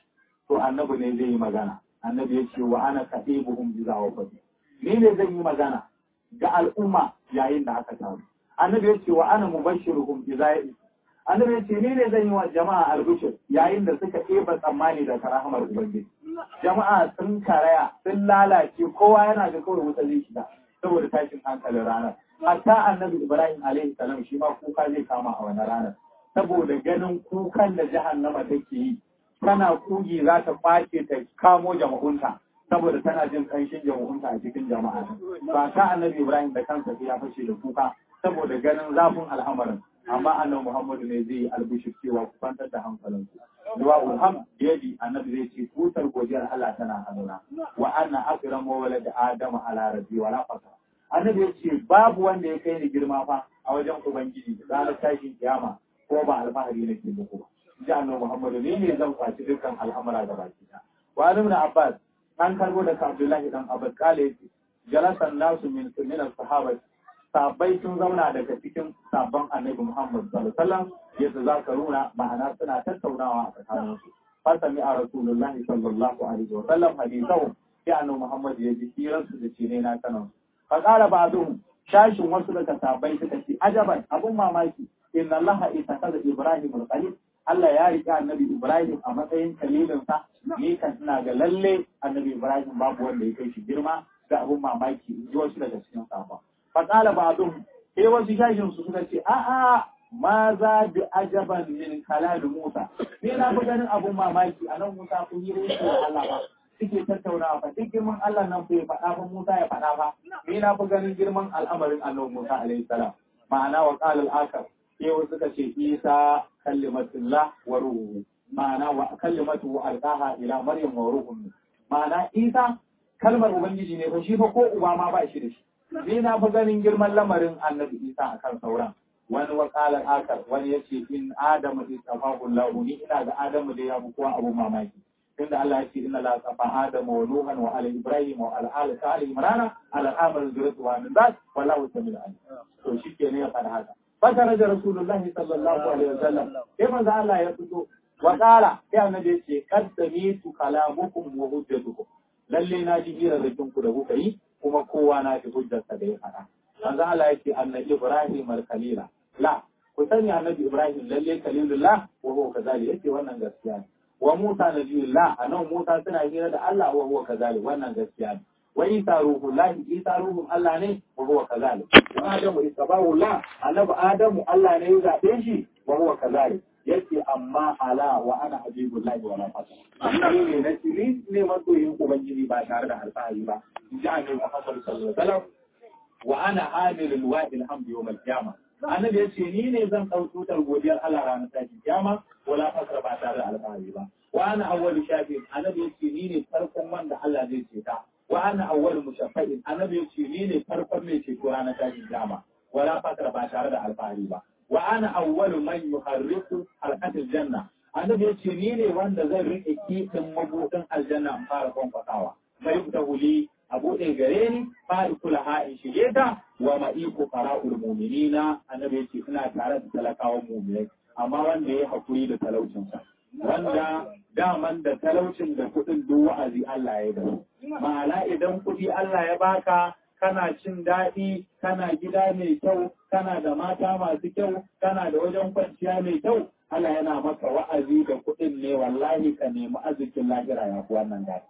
to annabi ne zai yi magana annabi ya ce wa ana katibuhum iza wafati ni ne zan yi magana ga al'umma yayin da aka taru annabi ya ce wa ana mubashiruhum iza ya annabi ya ce ni ne zan yi wa jama'a albishir yayin da suka ɗeba tsammani da rahamar ubangiji jama'a sun karaya sun lalace kowa yana da kawai wuta zai shiga saboda tashin hankalin ranar hatta annabi ibrahim alaihi salam shi ma kuka zai kama a wani ranar saboda ganin kukan da jahannama take yi tana kugi za ta ɓace ta kamo jama'unta saboda tana jin ƙanshin jama'unta a cikin jama'a ba ta annabi ibrahim da kansa ya fashe da kuka saboda ganin zafin al'amarin amma annabi muhammadu ne zai yi albishir cewa ku kwantar da hankalinku duwa ulham yadi annabi zai ce tutar godiyar Allah tana hannuna wa anna akram wa walad adam ala rabbi wa la fata annabi ya ce babu wanda ya kai ni girma fa a wajen ubangiji ranar tashin kiyama ko ba alfahari nake muku ba ji annabi muhammadu ne ne zan kwaci dukkan al'amura da baki ta wa ibn abbas an karbo daga abdullahi dan abbas kale yace jalasan nasu min min as-sahabati sahabbai sun zauna daga cikin sabon annabi Muhammad sallallahu alaihi wasallam yadda za ka runa ma'ana suna tattaunawa a tsakanin su fasami a rasulullah sallallahu alaihi wasallam hadithahu sai annabi Muhammad ya ji hirar su da cine na kanan fa qala ba'dhum shashin wasu daga sahabbai suka ce ajaban abun mamaki inna allaha itakaza ibrahim al-khalil Allah ya riƙe annabi Ibrahim a matsayin kalilinsa, ni kan ina ga lalle annabi Ibrahim babu wanda ya kai shi girma da abun mamaki in ji wasu daga cikin safa. faƙala ba dun sai wasu shashin su suka ce a'a ma za bi ajaban min kalal Musa ni na fi ganin abun mamaki a nan Musa kun yi rai da Allah ba suke tattaunawa fa duk girman Allah nan bai faɗa ba Musa ya faɗa ba ni na fi ganin girman al'amarin Annabi Musa alaihi salam ma'ana wa qala al-akar sai wasu suka ce Isa kallimatullah wa ruhu ma'ana wa kallimatu alqaha ila maryam wa ruhun ma'ana Isa kalmar ubangiji ne fa shi fa ko uba ma ba shi da shi ni na fi ganin girman lamarin annabi isa a kan sauran wani wakalar akar wani ya ce in adamu istafahu lahu ni ina ga adamu da ya fi kowa abu mamaki inda Allah ya ce inna la safa adamu wa nuhan wa ala ibrahim wa ala ali ta ali imrana ala amal zuriyatu wa min zat wallahu samil alim to shike ne ya faɗa haka fakara da rasulullahi sallallahu alaihi wasallam sai manzo Allah ya fito wa qala sai annabi ya ce qad samitu kalamukum wa hujjatukum lalle na ji hirarrakin ku da kuka yi kuma kowa na fi hujjarsa da ya faɗa. Manzo Allah yake annabi Ibrahim al-Khalila. La, ku sani annabi Ibrahim lalle Khalilullah wa huwa kazali yake wannan gaskiya ne. Wa Musa nabiyullah anan Musa suna hira da Allah wa huwa kazali wannan gaskiya ne. Wa Isa ruhullah Isa ruhun Allah ne wa huwa kazali. Wa Adamu istabahullah annabi Adamu Allah ne ya zabe shi wa huwa kazali. yace amma ala wa ana habibullahi wa la fata ni ne na ni ne masoyin ubangiji ba tare da alfahari ba in ji annabi Muhammad sallallahu alaihi wasallam wa ana hamilul wa'il hamdi yawm al-qiyamah annabi yace ni ne zan dau tutar godiyar Allah ranar tashin kiyama wala fasra ba tare da alfahari ba wa ana awwalu shafi'in annabi yace ni ne farkon wanda Allah zai ceta wa ana awwalu mushaffa'in annabi yace ni ne farkon mai ceto ranar tashin kiyama wala fasra ba tare da alfahari ba wa ana awwalu man yuharriku halqatil janna annabi yace ni ne wanda zan rike kitin mabudin aljanna in fara kwankwatawa sai ta huli a bude gare ni fa kula ha in shige ta wa ma'iku qara'ul mu'minina annabi yace ina tare da talakawan mu'minai amma wanda ya hakuri da talaucin sa wanda daman da talaucin da kudin duk wa'azi Allah ya da ma'ana idan kudi Allah ya baka kana cin daɗi, kana gida mai kyau, kana da mata masu kyau, kana da wajen kwanciya mai kyau, Allah yana maka wa'azi da kuɗin ne wallahi ka nemi arzikin lahira ya fi wannan daɗi.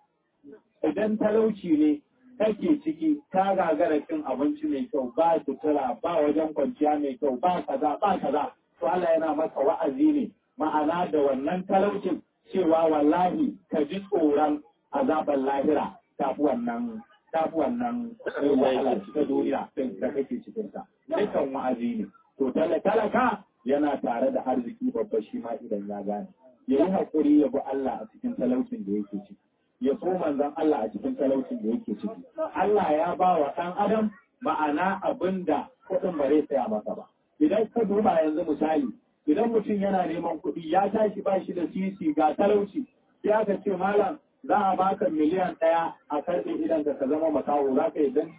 Idan talauci ne kake ciki, ka gagara cin abinci mai kyau, ba sutura, ba wajen kwanciya mai kyau, ba kaza, ba kaza, to Allah yana maka wa'azi ne, ma'ana da wannan talaucin cewa wallahi ka ji tsoron azabar lahira ta fi wannan ta fi wannan wahala ta duniya ɗin da kake cikin ta dukkan wa'azi ne to talaka yana tare da arziki babba shi ma idan ya gane ya yi haƙuri ya bi Allah a cikin talaucin da yake ciki ya so manzon Allah a cikin talaucin da yake ciki Allah ya ba wa ɗan adam ma'ana abin da kuɗin ba zai tsaya masa ba idan ka duba yanzu misali idan mutum yana neman kuɗi ya tashi ba shi da sisi ga talauci sai aka ce malam za a baka miliyan ɗaya a karɓe idan ka zama makaho za ka yi dan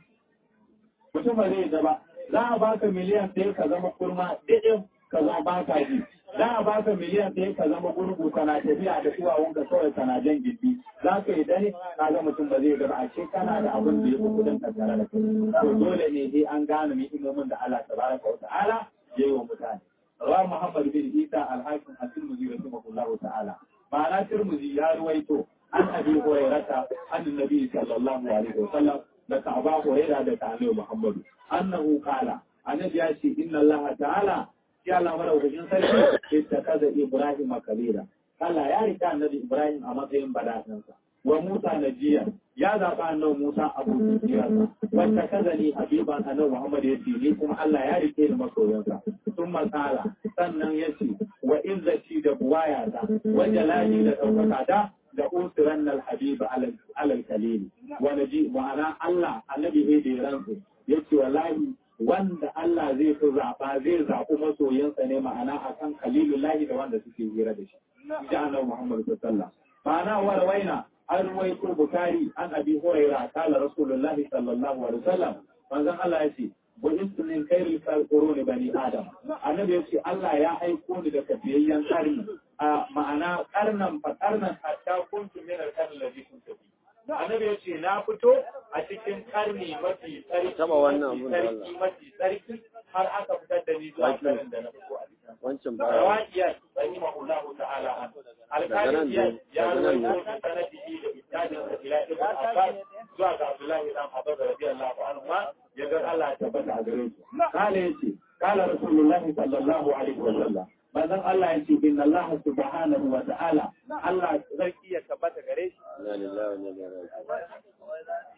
mutum ba zai ba za a baka miliyan ɗaya ka zama kurma ɗiɗin ka zama baka ji za a baka miliyan ɗaya ka zama gurgu kana tafiya da duwawunka kawai kana jan gindi za ka yi dare ka ga mutum ba zai gaba a ce kana da abin da ya fi kudin ka tare da kai to dole ne dai an gane ni'imomin da Allah tabaraka wa ta'ala ya yi wa mutane wa Muhammad bin Isa al-Hakim at-Tirmidhi rahimahullahu ta'ala ma'ana Tirmidhi ya ruwaito an abi hurairata an nabi sallallahu alaihi wa sallam da Ka'aba Hurairah da Annabi Muhammad annahu qala annabi ya ce inna Allah ta'ala ya Allah madaukakin sarki ittakaza Ibrahim kalila Allah ya rika annabi Ibrahim a matsayin badatansa wa Musa najiya ya zaɓa annabi Musa abu sirarsa wanda kaza ni habiban annabi Muhammad ya ce ni kuma Allah ya rike ni masoyansa sun matsala sannan ya ce wa izzati da buwayata wa jalali da ɗaukaka da da usiran nal habiba alal kalili wa naji ma'ana Allah annabi ne da ya rantsu yace wallahi wanda Allah zai fi zaɓa zai zaɓi masoyansa ne ma'ana akan kalilullahi da wanda suke hira da shi ji annabi Muhammad sallallahu alaihi wasallam ma'ana warwaina an ruwaito bukari an abi huraira kala rasulullahi sallallahu alaihi wasallam manzon Allah ya ce bu ismin khairil quruni bani adam annabi ya ce Allah ya aiko ni da kafiyayyen karni a ma'ana karnan fa karnan hatta kuntu min al-qarni alladhi kuntu fi annabi ya ce na fito a cikin karni mafi tsarki Taba wannan abun da tsarki mafi tsarki har aka fitar da ni zuwa karnin da na fito a cikin wancan baya rawakiyar rahimahullahu ta'ala an alkalin ya ya rawaito da sanadihi da isnadin sa ila ibn abbas zuwa ga abdullahi dan abbas radiyallahu anhu ma ya ga Allah ya tabbata a gare su kale yace kala rasulullahi sallallahu alaihi wa sallam manzon Allah yace inna Allah subhanahu wa ta'ala Allah sarki ya tabbata gare shi inna lillahi wa inna ilaihi raji'un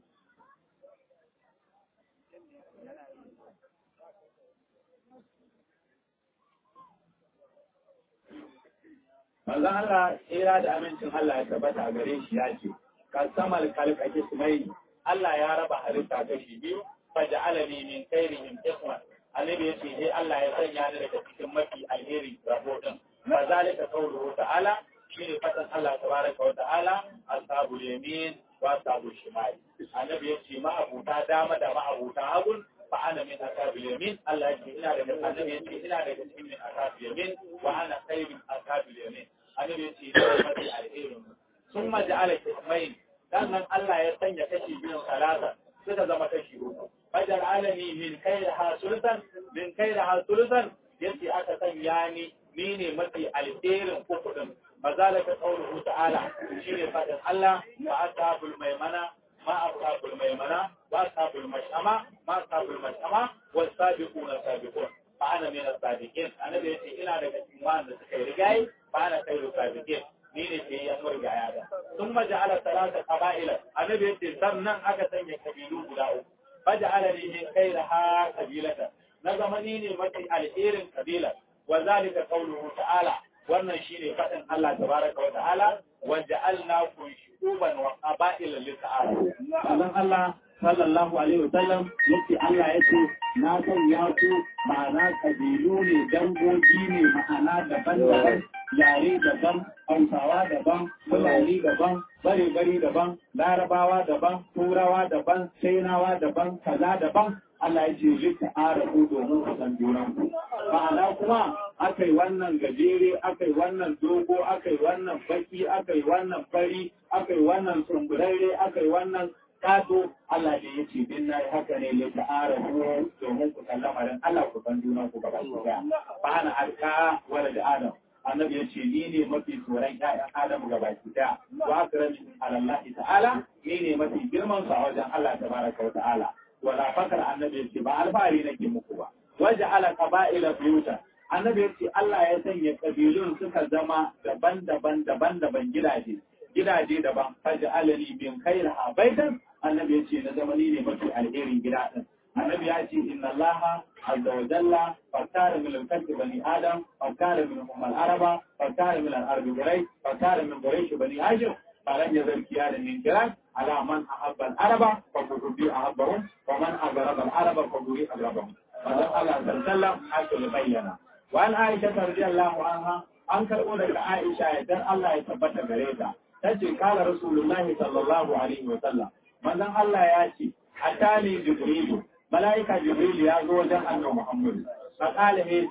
manzon Allah tsira da amincin Allah ya tabbata a gare shi ya ce kasamal kalkake sumai Allah ya raba halitta kashi biyu fa ja'alani min khairihim ikhwan annabi yace sai Allah ya sanya ni daga cikin mafi alheri rabo din fa zalika qawluhu ta'ala shine fatan Allah tabaraka wa ta'ala ashabul yamin wa ashabul shimal annabi yace ma abuta dama da ma abuta hagun fa ana min ashabil yamin Allah yace ina daga annabi yace ina daga cikin min ashabil yamin wa ana khairun ashabil yamin annabi yace ina mafi alherin ثم جعل kismain sannan Allah ya sanya kashi biyun salasa suka zama kashi uku fajar alami min kai da hasulsan min kai da hasulsan yace aka sanya ni ni ne mafi alherin uku din mazalaka qawluhu ta'ala shine fadin Allah wa ashabul maimana ma ashabul maimana wa ashabul mashama ma ashabul mashama was sabiquna sabiqun fa ana min as-sabiqin annabi yace ina daga cikin wanda suka yi rigayi fa ana khairu sabiqin ni ne ke ya murga ya da sun maja'ala talata qaba'ila annabi yace sannan aka sanya kabilu guda uku faja'ala li min khairaha qabilata na zama ni ne mafi alherin kabila wa zalika qawluhu ta'ala wannan shine fadin Allah tabaraka wa ta'ala wa ja'alnakum shu'uban wa qaba'ila li ta'ala Allah Allah sallallahu alaihi wasallam yace Allah yace na sanya ku ma'ana kabilu ne dangogi ne ma'ana daban-daban yare daban hausawa daban fulani daban bare-bare daban larabawa daban turawa daban chainawa daban kaza daban Allah ya ce lita arabu domin ku san junan ku ma'ana kuma akai wannan gajere akai wannan dogo akai wannan baki akai wannan fari akai wannan sumburarre akai wannan kato Allah ne ya ce din nayi haka ne lita arabu domin ku san lamarin Allah ku san junan ku gaba ɗaya ba ana alka wala da adam annabi ya ce ni ne mafi tsoron ƴaƴan Adamu ga baki daya wa akrami alallahi ta'ala ni ne mafi girman su a wajen Allah tabaraka wa ta'ala wala fakar annabi ya ce ba alfahari nake muku ba waje ala qaba'ila buyuta annabi ya ce Allah ya sanya kabilun suka zama daban-daban daban-daban gidaje gidaje daban faja alani bin khairaha baitan annabi ya ce na zama ni ne mafi alherin gida din annabi ya ce inna allaha azza wa jalla fakara min al-kalbi bani adam fakara min ummal araba fakara min al-arbi gurai fakara min quraish bani hashim falan yazal kiyada min kiran ala man ahabba al-araba fa kutubi ahabbahum wa man aghraba al-araba fa kutubi aghrabahum wannan Allah sallallahu haka ya bayyana wa an aisha radiyallahu anha an karbo daga aisha idan Allah ya tabbata gare ta tace kala rasulullahi sallallahu alaihi wa sallam manzon Allah ya ce atani jibrilu malaika jibril ya zo wajen annabi muhammad fa kala ne ce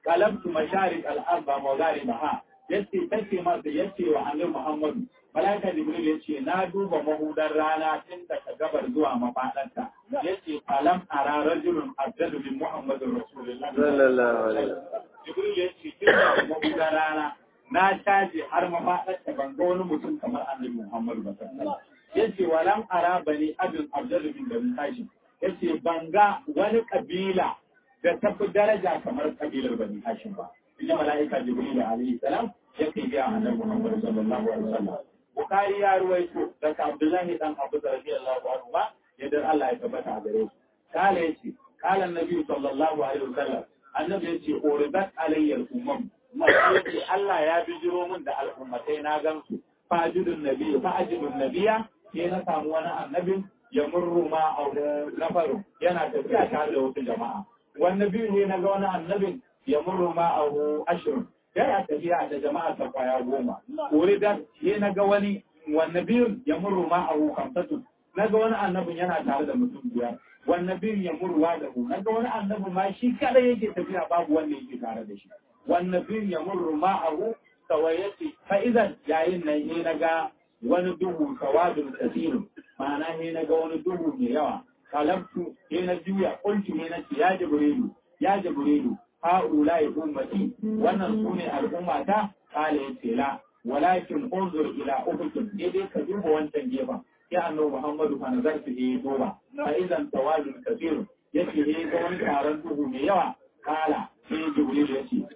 qalabtu masharik al-arba magharibaha yace tace masa yace wa annabi Muhammadu malaika jibril yace na duba mahudar rana tun daga gabar zuwa mafadarta yace falam ara rajulun afdalu min muhammadin rasulullah sallallahu alaihi jibril yace tun daga mahudar rana na caje har mafadarta ban ga wani mutum kamar annabi Muhammadu ba sallallahu yace walam ara bani abin afdalu min bani hashim yace ban ga wani kabila da tafi daraja kamar kabilar bani hashim ba inda mala'ika jibril alaihi salam yake ga annabi Muhammad sallallahu alaihi wasallam Bukhari ya ruwaito daga Abdullahi dan Abu radiyallahu anhu ba yadda Allah ya tabbata a gare shi kala yace kala annabi sallallahu alaihi wasallam annabi yace uridat alayya al-umam yace Allah ya bijiro min da al'ummatai na gansu fajidun nabi fajidun nabiya sai na samu wani annabin ya murru ma a nafaru yana tafiya tare da wasu jama'a wani biyu ne na ga wani annabin ya murru ma a ashirin yana tafiya da jama'a ta kwaya goma wuri da ya na ga wani wani biyun ya murru ma a kamsatu na ga wani annabin yana tare da mutum biyar wani biyun ya murruwa da hu na ga wani annabin ma shi kadai yake tafiya babu wanda yake tare da shi wani biyun ya murru ma a hu kawai yace fa'izan yayin nan ne na ga wani duhu sawadun kasirin ma'ana ne na ga wani duhu mai yawa kalabtu ne na juya kulki ne na ce ya jibrilu ya jibrilu ha'ula ya ummati wannan su ne al'ummata kala ya ce la walakin unzur ila ufukin ne dai ka duba wancan gefen sai annabi muhammadu fa nazar su yi duba fa idan tawadun kasirin yace ne ga wani taron duhu mai yawa kala sai jibrilu ya ce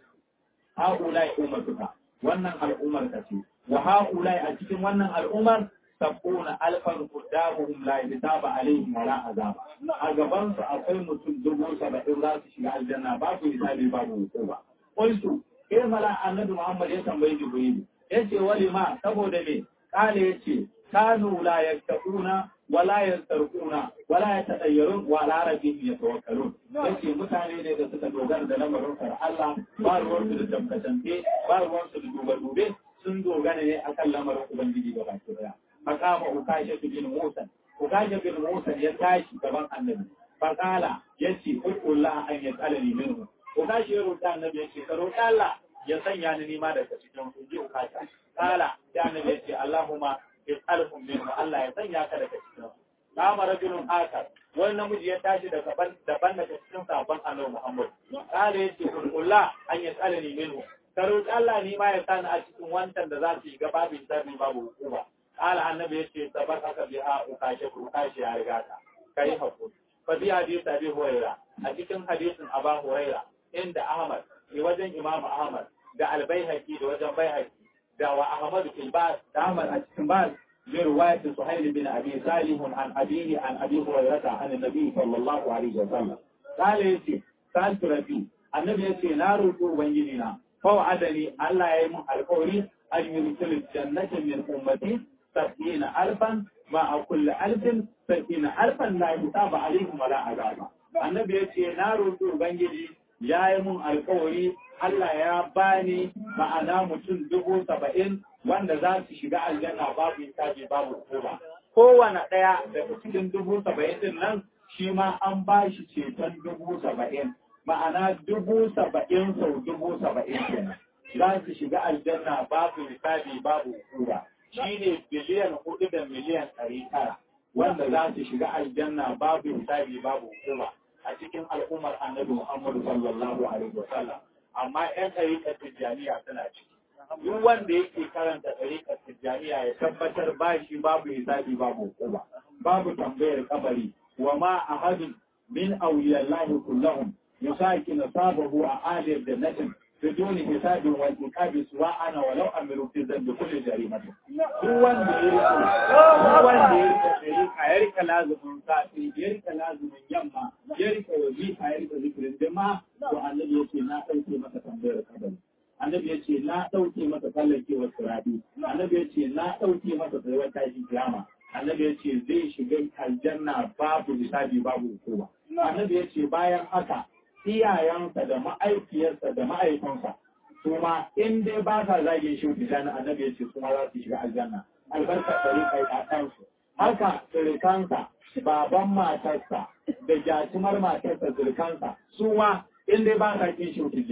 ha'ula ya ummatuka wannan al'ummar ka ce wa ha'ulai a cikin wannan al'ummar sabuna alfan quddamuhum la yataba alaihim wala azaba a gaban su akwai mutum dubu saba'in za su shiga aljanna babu hisabi babu hukuma qultu eh mala annabi muhammad ya tambayi jibril yace wali ma saboda me kale yace kanu la yattaquna wala yantarquna wala yatadayyarun wa ala rabbihim yatawakkalun yace mutane ne da suka dogara da lamarin Allah ba ruwan su da tabbatance ba ruwan su da duba dube sun dogara ne akan lamarin Ubangiji da baki daya. Makama Ukasha bin Musa, Ukasha bin Musa ya tashi gaban annabi. Fakala ya ce, Ukullah an ya tsala ni minhu. Ukasha ya roƙa annabi ya ce, Ka roƙa Allah ya sanya ni nima daga cikin su ji Ukasha. Kala ya annabi ya ce, Allahumma ya tsalhum minhu, Allah ya sanya ka daga cikin su. Kama rajulun akar, wani namiji ya tashi daga daban daga cikin sabon annabi Muhammad. Kala ya ce, Ukullah an ya tsala ni minhu. ka roƙi Allah ni ma ya sani a cikin wancan da za su yi gaba bin sharri babu hukuma ala annabi ya ce sabar aka bi a ukashe ukashe ya riga ka kai hakuri fa bi hadisi abi huraira a cikin hadisin aba huraira inda ahmad ne wajen imam ahmad da albayhaqi da wajen bayhaqi da wa ahmad fil bas da ahmad a cikin bas من رواية سهيل بن أبي صالح عن أبيه عن أبي هريرة عن النبي صلى الله عليه وسلم قال يتي سألت ربي النبي يتي نار بنجلنا فوعدني الله يمن القولي أن يرسل الجنة من أمتي سبعين ألفا مع كل ألف سبعين ألفا لا يتاب عليهم ولا عذاب النبي يتي نار بنجلي ya yi mun alkawari Allah ya bani ma'ana mutum dubu saba'in wanda za su shiga aljanna babu hisabi babu hukuma. Kowane ɗaya daga cikin dubu saba'in din nan shi ma an ba shi ceton dubu saba'in. Ma'ana dubu saba'in sau dubu saba'in kenan. Za su shiga aljanna babu hisabi babu hukuma. Shi ne biliyan hudu da miliyan ɗari tara wanda za su shiga aljanna babu hisabi babu hukuma. a cikin al'ummar annabi Muhammadu sallallahu alaihi wa sallam amma ƴan ɗariƙar tijjaniya suna ciki duk wanda yake karanta ɗariƙar tijjaniya ya tabbatar ba shi babu hisabi babu hukuma babu tambayar kabari wa ma ahadun min awliyallahi kullahum yusaki nasabahu a aliyar jannatin بدون حساب وانتقاب سواء انا ولو امروا في ذنب كل جريمه duk wanda ya rike duk wanda ya rike shari'a ya rike lazumin safi ya rike lazumin yamma ya rike wazifa ya rike zikirin jama'a to annabi yace na dauke maka tambayar kabari annabi yace na dauke maka kallakewar sirabi annabi yace na dauke maka tsayuwar tashi kiyama annabi yace zai shiga aljanna babu hisabi babu hukuma annabi yace bayan haka iyayensa da ma'aikiyarsa da ma'aikansa su ma in dai ba sa zage shi wuta na annabi ya ce su ma za su shiga aljanna albarka ɗari kai ɗaɗansu haka sirikansa baban matarsa da jatumar matarsa sirikansa su ma in dai ba sa kin shi tijjani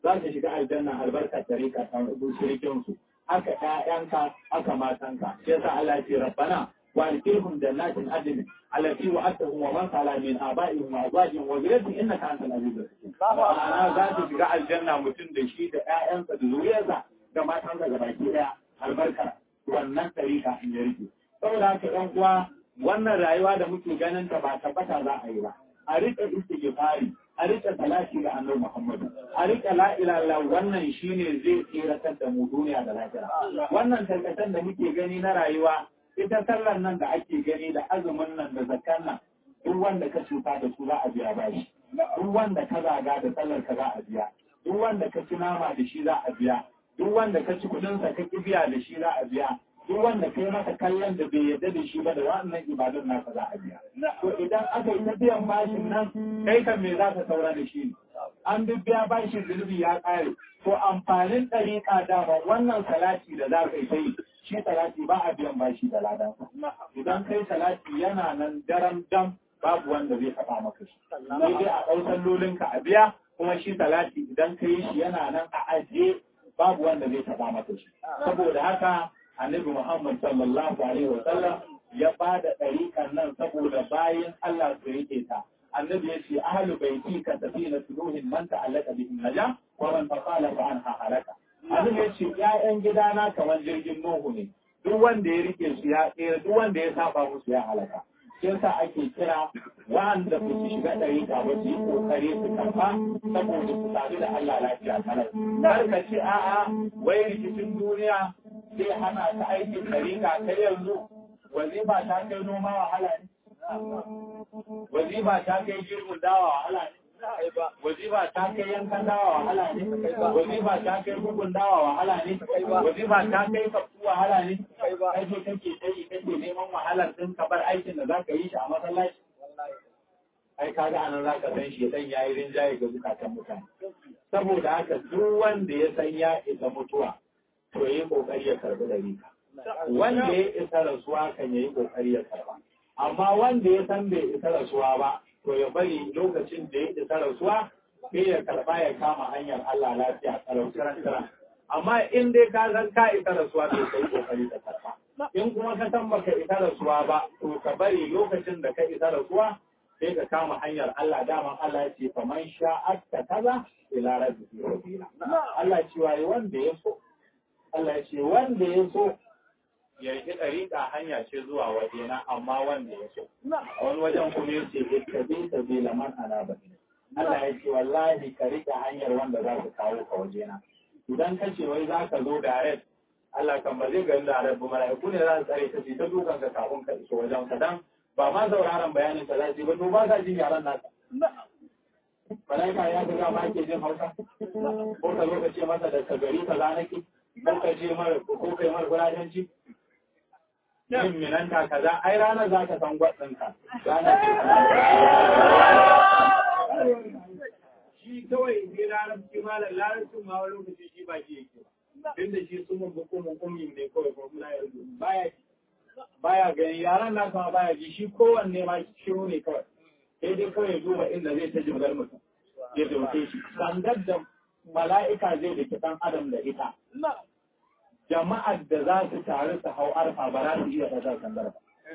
za su shiga aljanna albarkar tarika ta shirikin su haka ƴaƴanka haka matanka shi yasa Allah ya ce rabbana wa alqihum jannatin adn allati wa'adtahum wa man sala min aba'ihim wa azwajihim wa dhurriyyatihim innaka antal azizul hakim ma'ana za su shiga aljanna mutum da shi da ƴaƴansa da zuriyarsa da matansa ga baki daya albarkar wannan tarika in ya rike saboda haka ɗan uwa wannan rayuwa da muke ganin ta ba tabbata za a yi ba a rika istighfari a rika salati ga annabi Muhammad a rika la ilaha illallah wannan shine zai tsiratar da mu duniya da lafiya wannan tarkatan da muke gani na rayuwa ita sallar nan da ake gani da azumin nan da zakkan nan duk wanda ka cuta da su za a biya bashi duk wanda ka zaga da sallar ka za a biya duk wanda ka ci nama da shi za a biya duk wanda ka ci kudin sa ka biya da shi za a biya duk wanda kai masa kallon da bai yarda da shi ba da wannan ibadun nasa za a biya to idan aka yi ta biyan bashin nan kai kan me za ka saura da shi an duk biya bashin zunubi ya kare to amfanin ɗariƙa dama wannan salati da za ka yi ta yi shi salati ba a biyan bashi da ladan idan kai salati yana nan daram dam babu wanda zai taɓa maka shi sai dai a ɗau sallolinka a biya kuma shi salati idan ka yi shi yana nan a ajiye babu wanda zai taɓa maka shi saboda haka annabi Muhammad sallallahu alaihi wa sallam ya bada ɗariƙan nan saboda bayan Allah su rike ta annabi ya ce ahlu baiti ka safina tuluhin man ta'allaka bihi naja wa man taqala fa anha halaka annabi ya ce ƴaƴan gidana kamar jirgin Nuhu ne duk wanda ya rike su ya tsira duk wanda ya saba musu ya halaka shi yasa ake kira wanda su shiga ɗariƙa ba su yi kokari su karɓa saboda su sadu da Allah lafiya kalar kar ka ce a'a wai rikicin duniya sai hana ta aikin ɗariƙa ta yanzu wazifa ta kai noma wahala ne wazifa ta kai girbin dawa wahala ne wazifa ta kai yankan dawa wahala ne wazifa ta kai bugun dawa wahala ne wazifa ta kai kafu wahala ne kai ce kake tsayi kake neman wahalar din ka bar aikin da zaka yi shi a masallaci ai kaga anan zaka san shi dan yayi rinjaye ga zukatan mutane saboda haka duk wanda ya san ya isa mutuwa to yi kokari ya karbi dariƙa wanda ya isa rasuwa kan yayi kokari ya karba amma wanda ya san bai isa rasuwa ba to ya bari lokacin da ya isa rasuwa sai ya karba ya kama hanyar Allah lafiya karau kiran amma in dai ka san ka isa rasuwa to kai kokari ka karba in kuma ka san baka isa rasuwa ba to ka bari lokacin da ka isa rasuwa sai ka kama hanyar Allah daman Allah ya ce faman sha'atta kaza ila rabbihi sabila Allah cewa wanda ya so Allah ya ce wanda ya so ya yi ɗariƙa hanya ce zuwa wajena amma wanda ya so. A wani wajen kuma ya ce ita bi ta bi laman ana ba. Allah ya ce wallahi ka riƙe hanyar wanda za su kawo ka wajena. Idan ka ce wai za ka zo direct Allah kan ba zai gani direct ba mala'iku ne za su tsare ka ce ta dukan ka kafin ka iso wajen ka dan ba ma sauraron bayanin ka za su yi ba to ba sa jin yaran naka. Mala'ika ya ga ma ke jin Hausa ko ka zo ka ce masa da ka gari ka zanaki ko ka ce mara ko kai mara gurajenci yin minanta kaza ai ranar za ka san gwadinka ranar shi kawai ne larabci malam larabcin ma wani lokaci shi ba shi yake ba tun da shi sun mun hukumin ummin ne kawai ko muna yanzu baya baya gani yaran na kuma baya ji shi kowanne ma shiru ne kawai sai dai kawai duba inda zai ta jimgar mutum ya dauke shi sandar da mala'ika zai da kitan adam da ita jama'ar da za su taru su hau arfa ba za su iya ɗaga sandar ba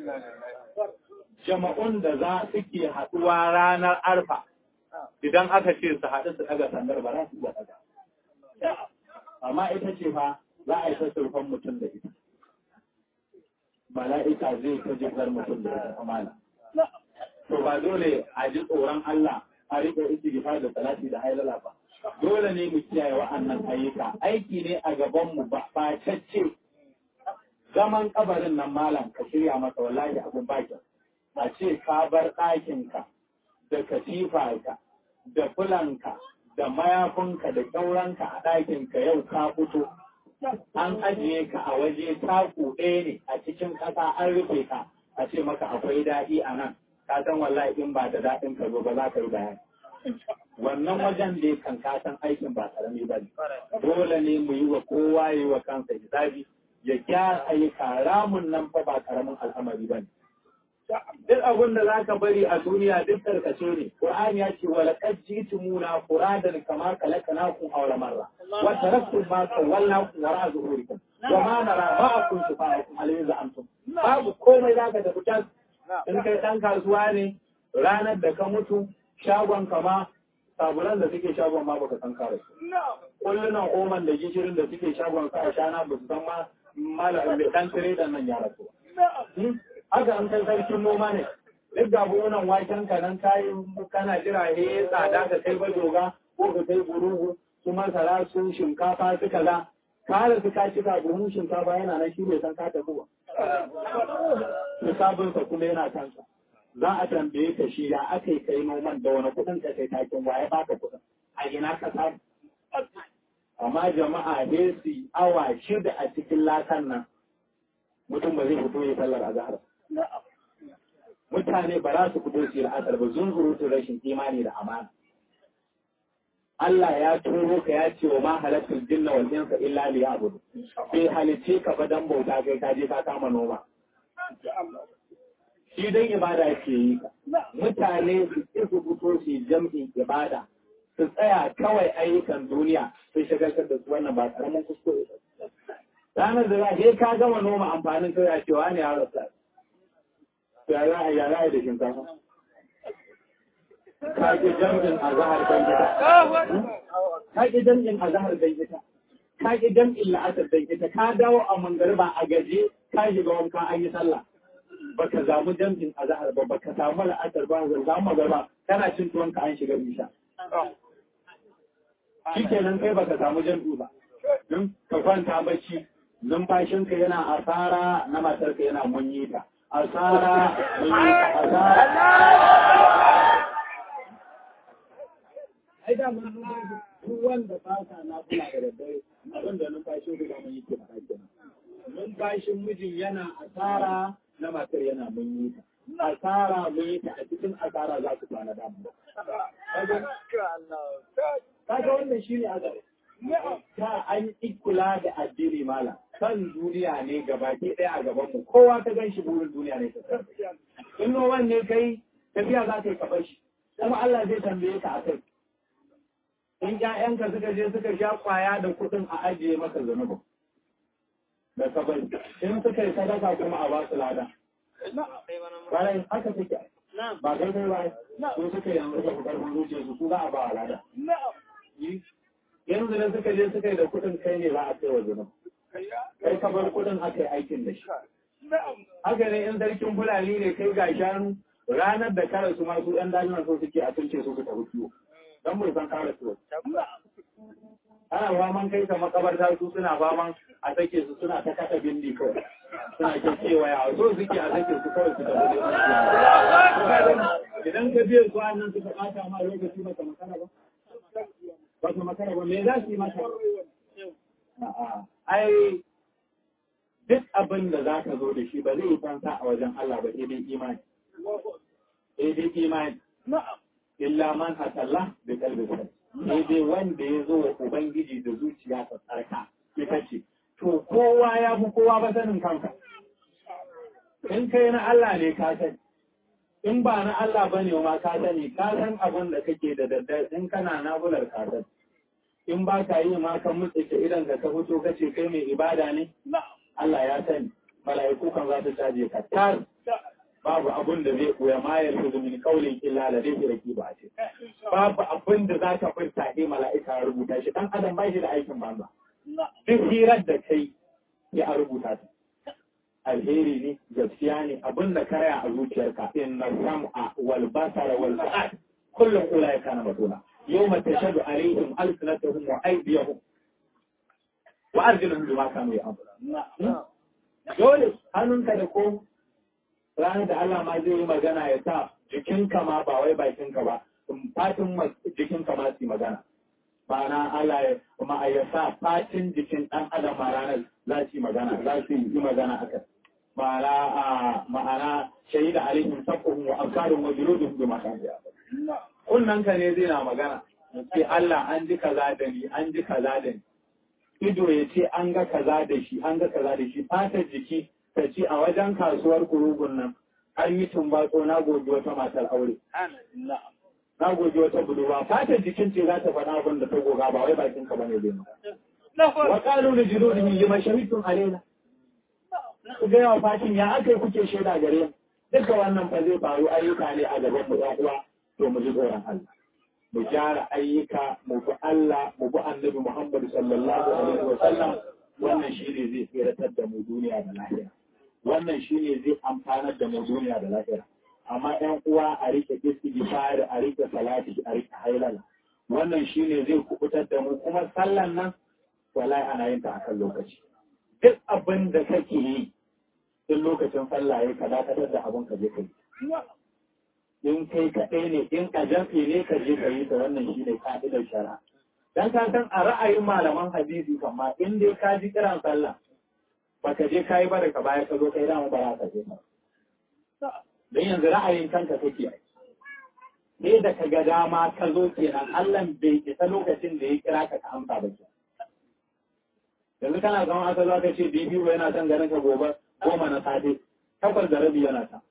jama'un da za su ke haɗuwa ranar arfa idan aka ce su haɗu su ɗaga sandar ba za su iya ɗaga amma ita ce fa za a yi ta surfan mutum da ita mala'ika zai ta jibgar mutum da ita amana to ba dole a ji tsoron Allah a riƙe istighfar da salati da hailala ba dole ne mu kiyaye wa'annan ayyuka aiki ne a gaban mu ba cacce zaman kabarin nan malam ka shirya masa wallahi abun baki a ce ka bar ɗakinka da katifarka da fulanka da mayafinka da kyauranka a ɗakinka yau ka fito an ajiye ka a waje taku ɗaya ne a cikin ƙasa an rufe ka a ce maka akwai daɗi a nan ka san wallahi in ba da daɗin ka zo ba za ka yi bayani wannan wajen da kan ka san aikin ba karami ba ne dole ne mu yi wa kowa yi wa kansa hisabi ya gyara ayyuka ramun nan fa ba karamin al'amari ba ne duk abin da za ka bari a duniya duk tarkace ne Qur'ani ya ce wala qad jitumuna furadan kama khalaqnakum awwala marra wa taraktum ma sawwalnakum wara zuhurikum wa ma nara ma'akum shufa'akum alayhi antum babu komai za ka tafi can in kai dan kasuwa ne ranar da ka mutu shagon kama sabulan da suke shagon ma baka san kare su kullunan oman da gishirin da suke shagon ka a shana ba su san ma malamin da dan tire da nan ya rasu haka an kai sarkin noma ne duk ga buhunan waken ka nan kayi kana jira he tsada ka kai bajoga ko ka kai burugu su masara su shinkafa su kaza kare su ka cika buhun shinkafa yana nan shi bai san ka tafi ba hisabinsa kuma yana kansa za a tambaye ka shi ya aka yi kai noman da wani kuɗin ka kai takin waye baka kuɗin a ina ka samu amma jama'a ne su awa shida a cikin lakan nan mutum ba zai fito ya sallar azhar mutane ba za su fito su yi la'asar ba zunzurutun rashin imani da amana Allah ya turo ka ya ce wa ma halatul jinna wal insa illa liya'budu bai halice ka ba dan bauta kai ka je ka kama noma shi dan ibada ke yi ka mutane su ƙi su fito su yi jam'in ibada su tsaya kawai ayyukan duniya sun shagaltar da su wannan ba karamin kuskure ranar da za ka gama noma amfanin kai a cewa ne ya rasa ya za a ya za a da shinkafa ka ki jam'in a zahar dan gida ka ki jam'in a zahar dan gida ka ki jam'in la'asar dan gida ka dawo a mangariba a gaje ka shiga wanka an yi sallah baka zamu jam'in a zahar ba baka samu la'asar ba ga zamu magariba kana cin tuwon ka an shiga isha shikenan kai baka samu jam'i ba don ka kwanta bacci numfashinka yana asara na matarka yana munyi ta asara munyi ta asara ai da mun duk wanda ba sa na kula da daddare abin da numfashin ku da munyi ke fara kenan numfashin mijin yana asara na matar yana munyi ta asara munyi ta a cikin asara za su kwana da mu kaga wannan shine azaba ta an kula da addini mala kan duniya ne gabaki ɗaya a gaban mu kowa ta gan shi burin duniya ne in noman ne kai tafiya za ka yi kabar shi kuma Allah zai tambaye ka a kai in ƴaƴanka suka je suka sha kwaya da kuɗin a ajiye maka zunubin da kabari in suka yi sadaka kuma a ba su lada bayan haka suke ba kai kai ba ko suka yi yanzu da karfin zuciyarsu su za a ba wa lada yanzu da suka je suka yi da kuɗin kai ne za a kai wa zunub kai ka bar kuɗin aka yi aikin da shi haka ne in sarkin fulani ne kai ga shanu ranar da kare su masu ɗan dajinan so suke a tunce su su tafi kiwo don bai san kare su ana faman kai ka makabarta su suna faman a sake su suna ta kasa bindi kawai suna ke kewaya so suke a sake su kawai su tafi idan ka biya su nan suka ɓata ma lokaci baka makara ba ba su makara ba me za su yi maka ai duk abin da za ka zo da shi ba zai yi fansa a wajen Allah ba sai dai imani sai dai imani illa man atalla bi qalbi sai dai wanda ya zo wa ubangiji da zuciya ta tsarka ita ce to kowa ya fi kowa ba sanin kanka in kai na Allah ne ka sani in ba na Allah bane ma ka sani ka san abin da kake da daddare in kana nabular ka sani in ba ka yi ma kan mutsike idan ka ka fito kace kai mai ibada ne Allah ya sani mala'iku kan za su caje ka tar babu abin da zai koya ma ya rubuta min kaulin illa la dai raki ba ce babu abin da za ka furta ne mala'ika ya rubuta shi dan adam ba shi da aikin banza duk hirar da kai ya rubuta ta alheri ne gaskiya ne abin da karaya a zuciyarka inna sam'a wal basara wal fu'ad kullum ulai kana masula yawma tashhadu alaihim alsinatuhum wa aydiyahum wa arjuluhum bima kanu ya'malun dole hannunka da ko ranar da Allah ma zai yi magana ya sa jikinka ma ba wai bakinka ba fatin jikinka ma su magana ma'ana Allah ya kuma ya sa fatin jikin ɗan adam ma ranar za su yi magana za su yi magana akan ma'ana ma'ana shaida alaihim sabbuhum wa absaruhum wa juluduhum bima kanu ya'malun kunnan ka ne zai na magana sai Allah an ji kaza da ni an ji kaza da ni ido ya ce an ga kaza da shi an ga kaza da shi fatar jiki ta ce a wajen kasuwar kurugun nan an yi tumbatso na goji wata matar aure na goji wata budurwa fatan jikin ce za ta faɗa abin da ta goga ba wai bakin ka bane zai wa qalu li juludihim lima shahidtum alaina ku ga yawa fashin ya aka yi kuke shaida gare mu duka wannan fa zai faru ayyuka ne a gaban mu ɗan uwa to mu ji tsoron Allah mu gyara ayyuka mu bi Allah mu bi Annabi Muhammad sallallahu alaihi wa sallam wannan shine zai tsiratar da mu duniya da lahira wannan shine zai amfanar da mu duniya da lahira amma ɗan uwa a rike istighfar a rike salati a rike hailala wannan shine zai kubutar da mu kuma sallan nan wallahi ana yin ta akan lokaci duk abin da kake yi in lokacin sallah ya ka dakatar da abin ka je kai in kai kaɗai ne in ka jafi ne ka je ka yi ta wannan shine ka'idar shari'a dan ka san a ra'ayin malaman hadisi kamma in dai ka ji kiran sallah baka je ka yi ba ka baya ka zo kai dama ba za ka je ba dan yanzu ra'ayin kanka kake yi sai da ka ga dama ka zo kenan Allah bai isa lokacin da ya kira ka ka amsa ba kenan yanzu kana zama aka za ka ce bibi ba yana son ganin ka gobe goma na safe takwas da rabi yana ta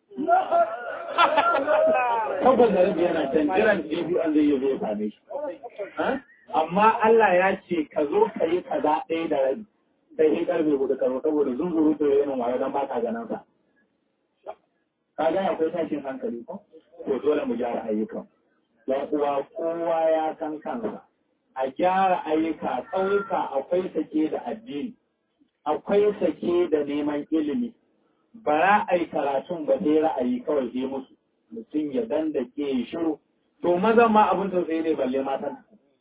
takwas da rabi yana can jiran bibi an zai yi zai same shi amma Allah ya ce ka zo ka yi kaza ɗaya da rabi sai sai karfe hudu ka zo saboda zunzuru to yayin wayo dan baka ganin sa ka ga akwai tashin hankali ko to dole mu gyara ayyukan dan uwa kowa ya san kansa a gyara ayyuka ƙauyuka akwai sake da addini akwai sake da neman ilimi ba za a yi karatun ba sai ra'ayi kawai sai musu mutum ya danda ke shiru to mazan ma abin tausayi ne balle matan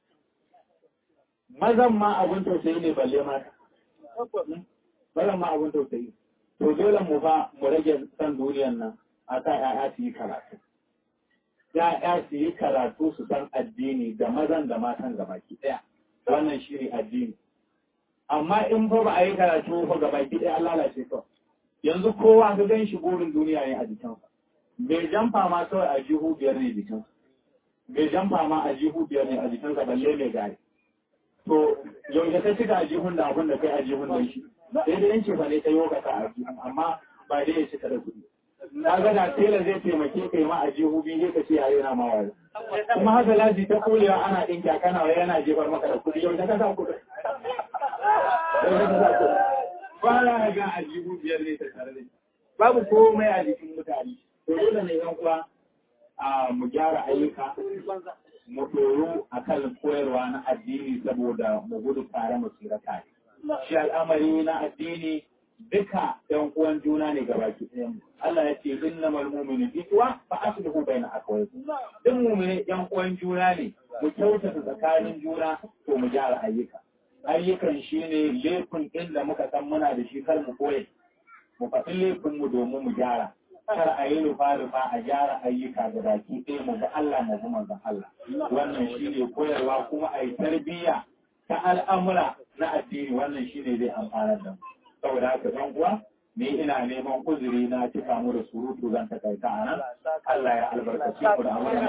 mazan ma abin tausayi ne balle mata mazan ma abin tausayi to dole mu fa mu rage san duniyan nan a sa 'ya'ya su yi karatu ya'ya su yi karatu su san addini da mazan da matan gabaki ɗaya wannan shi ne addini amma in fa ba a yi karatu fa gabaki ɗaya an lalace kawai yanzu kowa ka gan shi burin duniya ne a jikinsa bai jamfa ma kawai a jihu biyar ne jikinsa bai jamfa ma a jihu biyar ne a jikinsa balle mai gari to yaushe ta cika a jihun da abin da kai a jihun da shi sai dai yanci fa ne ta yi ka a jihun amma ba dai ya cika da kuɗi kaga da tela zai taimake ka yi ma a jihu biyu ka ce yayi na mawa kuma haka laji ta kulewa ana ɗinka kana wa yana jefar maka da kuɗi yau ta kasa kuɗi ba ya ga a jihu biyar ne ta tare da babu komai a jikin mutane to dole ne yan uwa a mu gyara ayyuka mu ɗoro a kan koyarwa na addini saboda mu gudu tare mu tsira tare shi al'amari na addini duka ɗan uwan juna ne ga baki ɗayan Allah ya ce innamal mu'minu ikhwa fa aslihu baina akhawaykum duk mu'mini ɗan uwan juna ne mu kyautata tsakanin juna to mu gyara ayyuka ayyukan shine laifin inda muka san muna da shi kar mu koye mu faɗi laifin mu domin mu gyara kar a yi rufa rufa a gyara ayyuka da baki ɗaya mu ga Allah mu bi manzon Allah wannan shine koyarwa kuma a yi tarbiyya ta al'amura na addini wannan shine zai amfanar da mu saboda haka ɗan uwa ni ina neman uzuri na cika mu da surutu zan takaita a nan Allah ya albarkace ku da wannan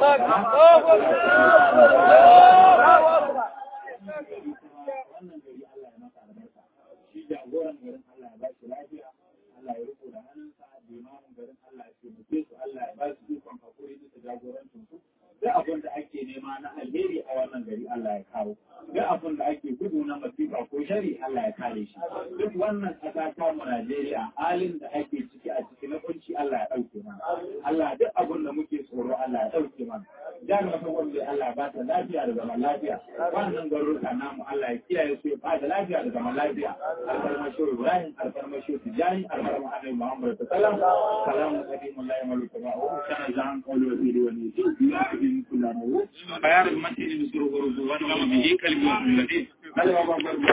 wannan gari Allah ya masa albarka shi jagoran garin Allah ya ba shi lafiya Allah ya riko da hannunsa limamin garin Allah ya taimake su Allah ya ba su ikon hakuri bisa jagorancin su duk abin da ake nema na alheri a wannan gari Allah ya kawo duk abin da ake gudu na masifa ko shari Allah ya kare shi duk wannan ƙasa ta mu Najeriya halin da ake ciki a ciki na kunci Allah ya ɗauke mana Allah duk abin da muke tsoro Allah ya ɗauke mana jami'a ta wanda Allah ba ta lafiya da zaman lafiya wannan garuruka namu Allah ya kiyaye su ya bada lafiya da zaman lafiya alfarma shi Ibrahim alfarma shi Tijani alfarma Annabi Muhammad sallallahu alaihi wasallam salamu alaikum Allah ya maluka ba'u kana zan qawlu wa fili wa nisi bi kullu bayan matin bi suru wa ruzu wa bihi kalbi wa ladin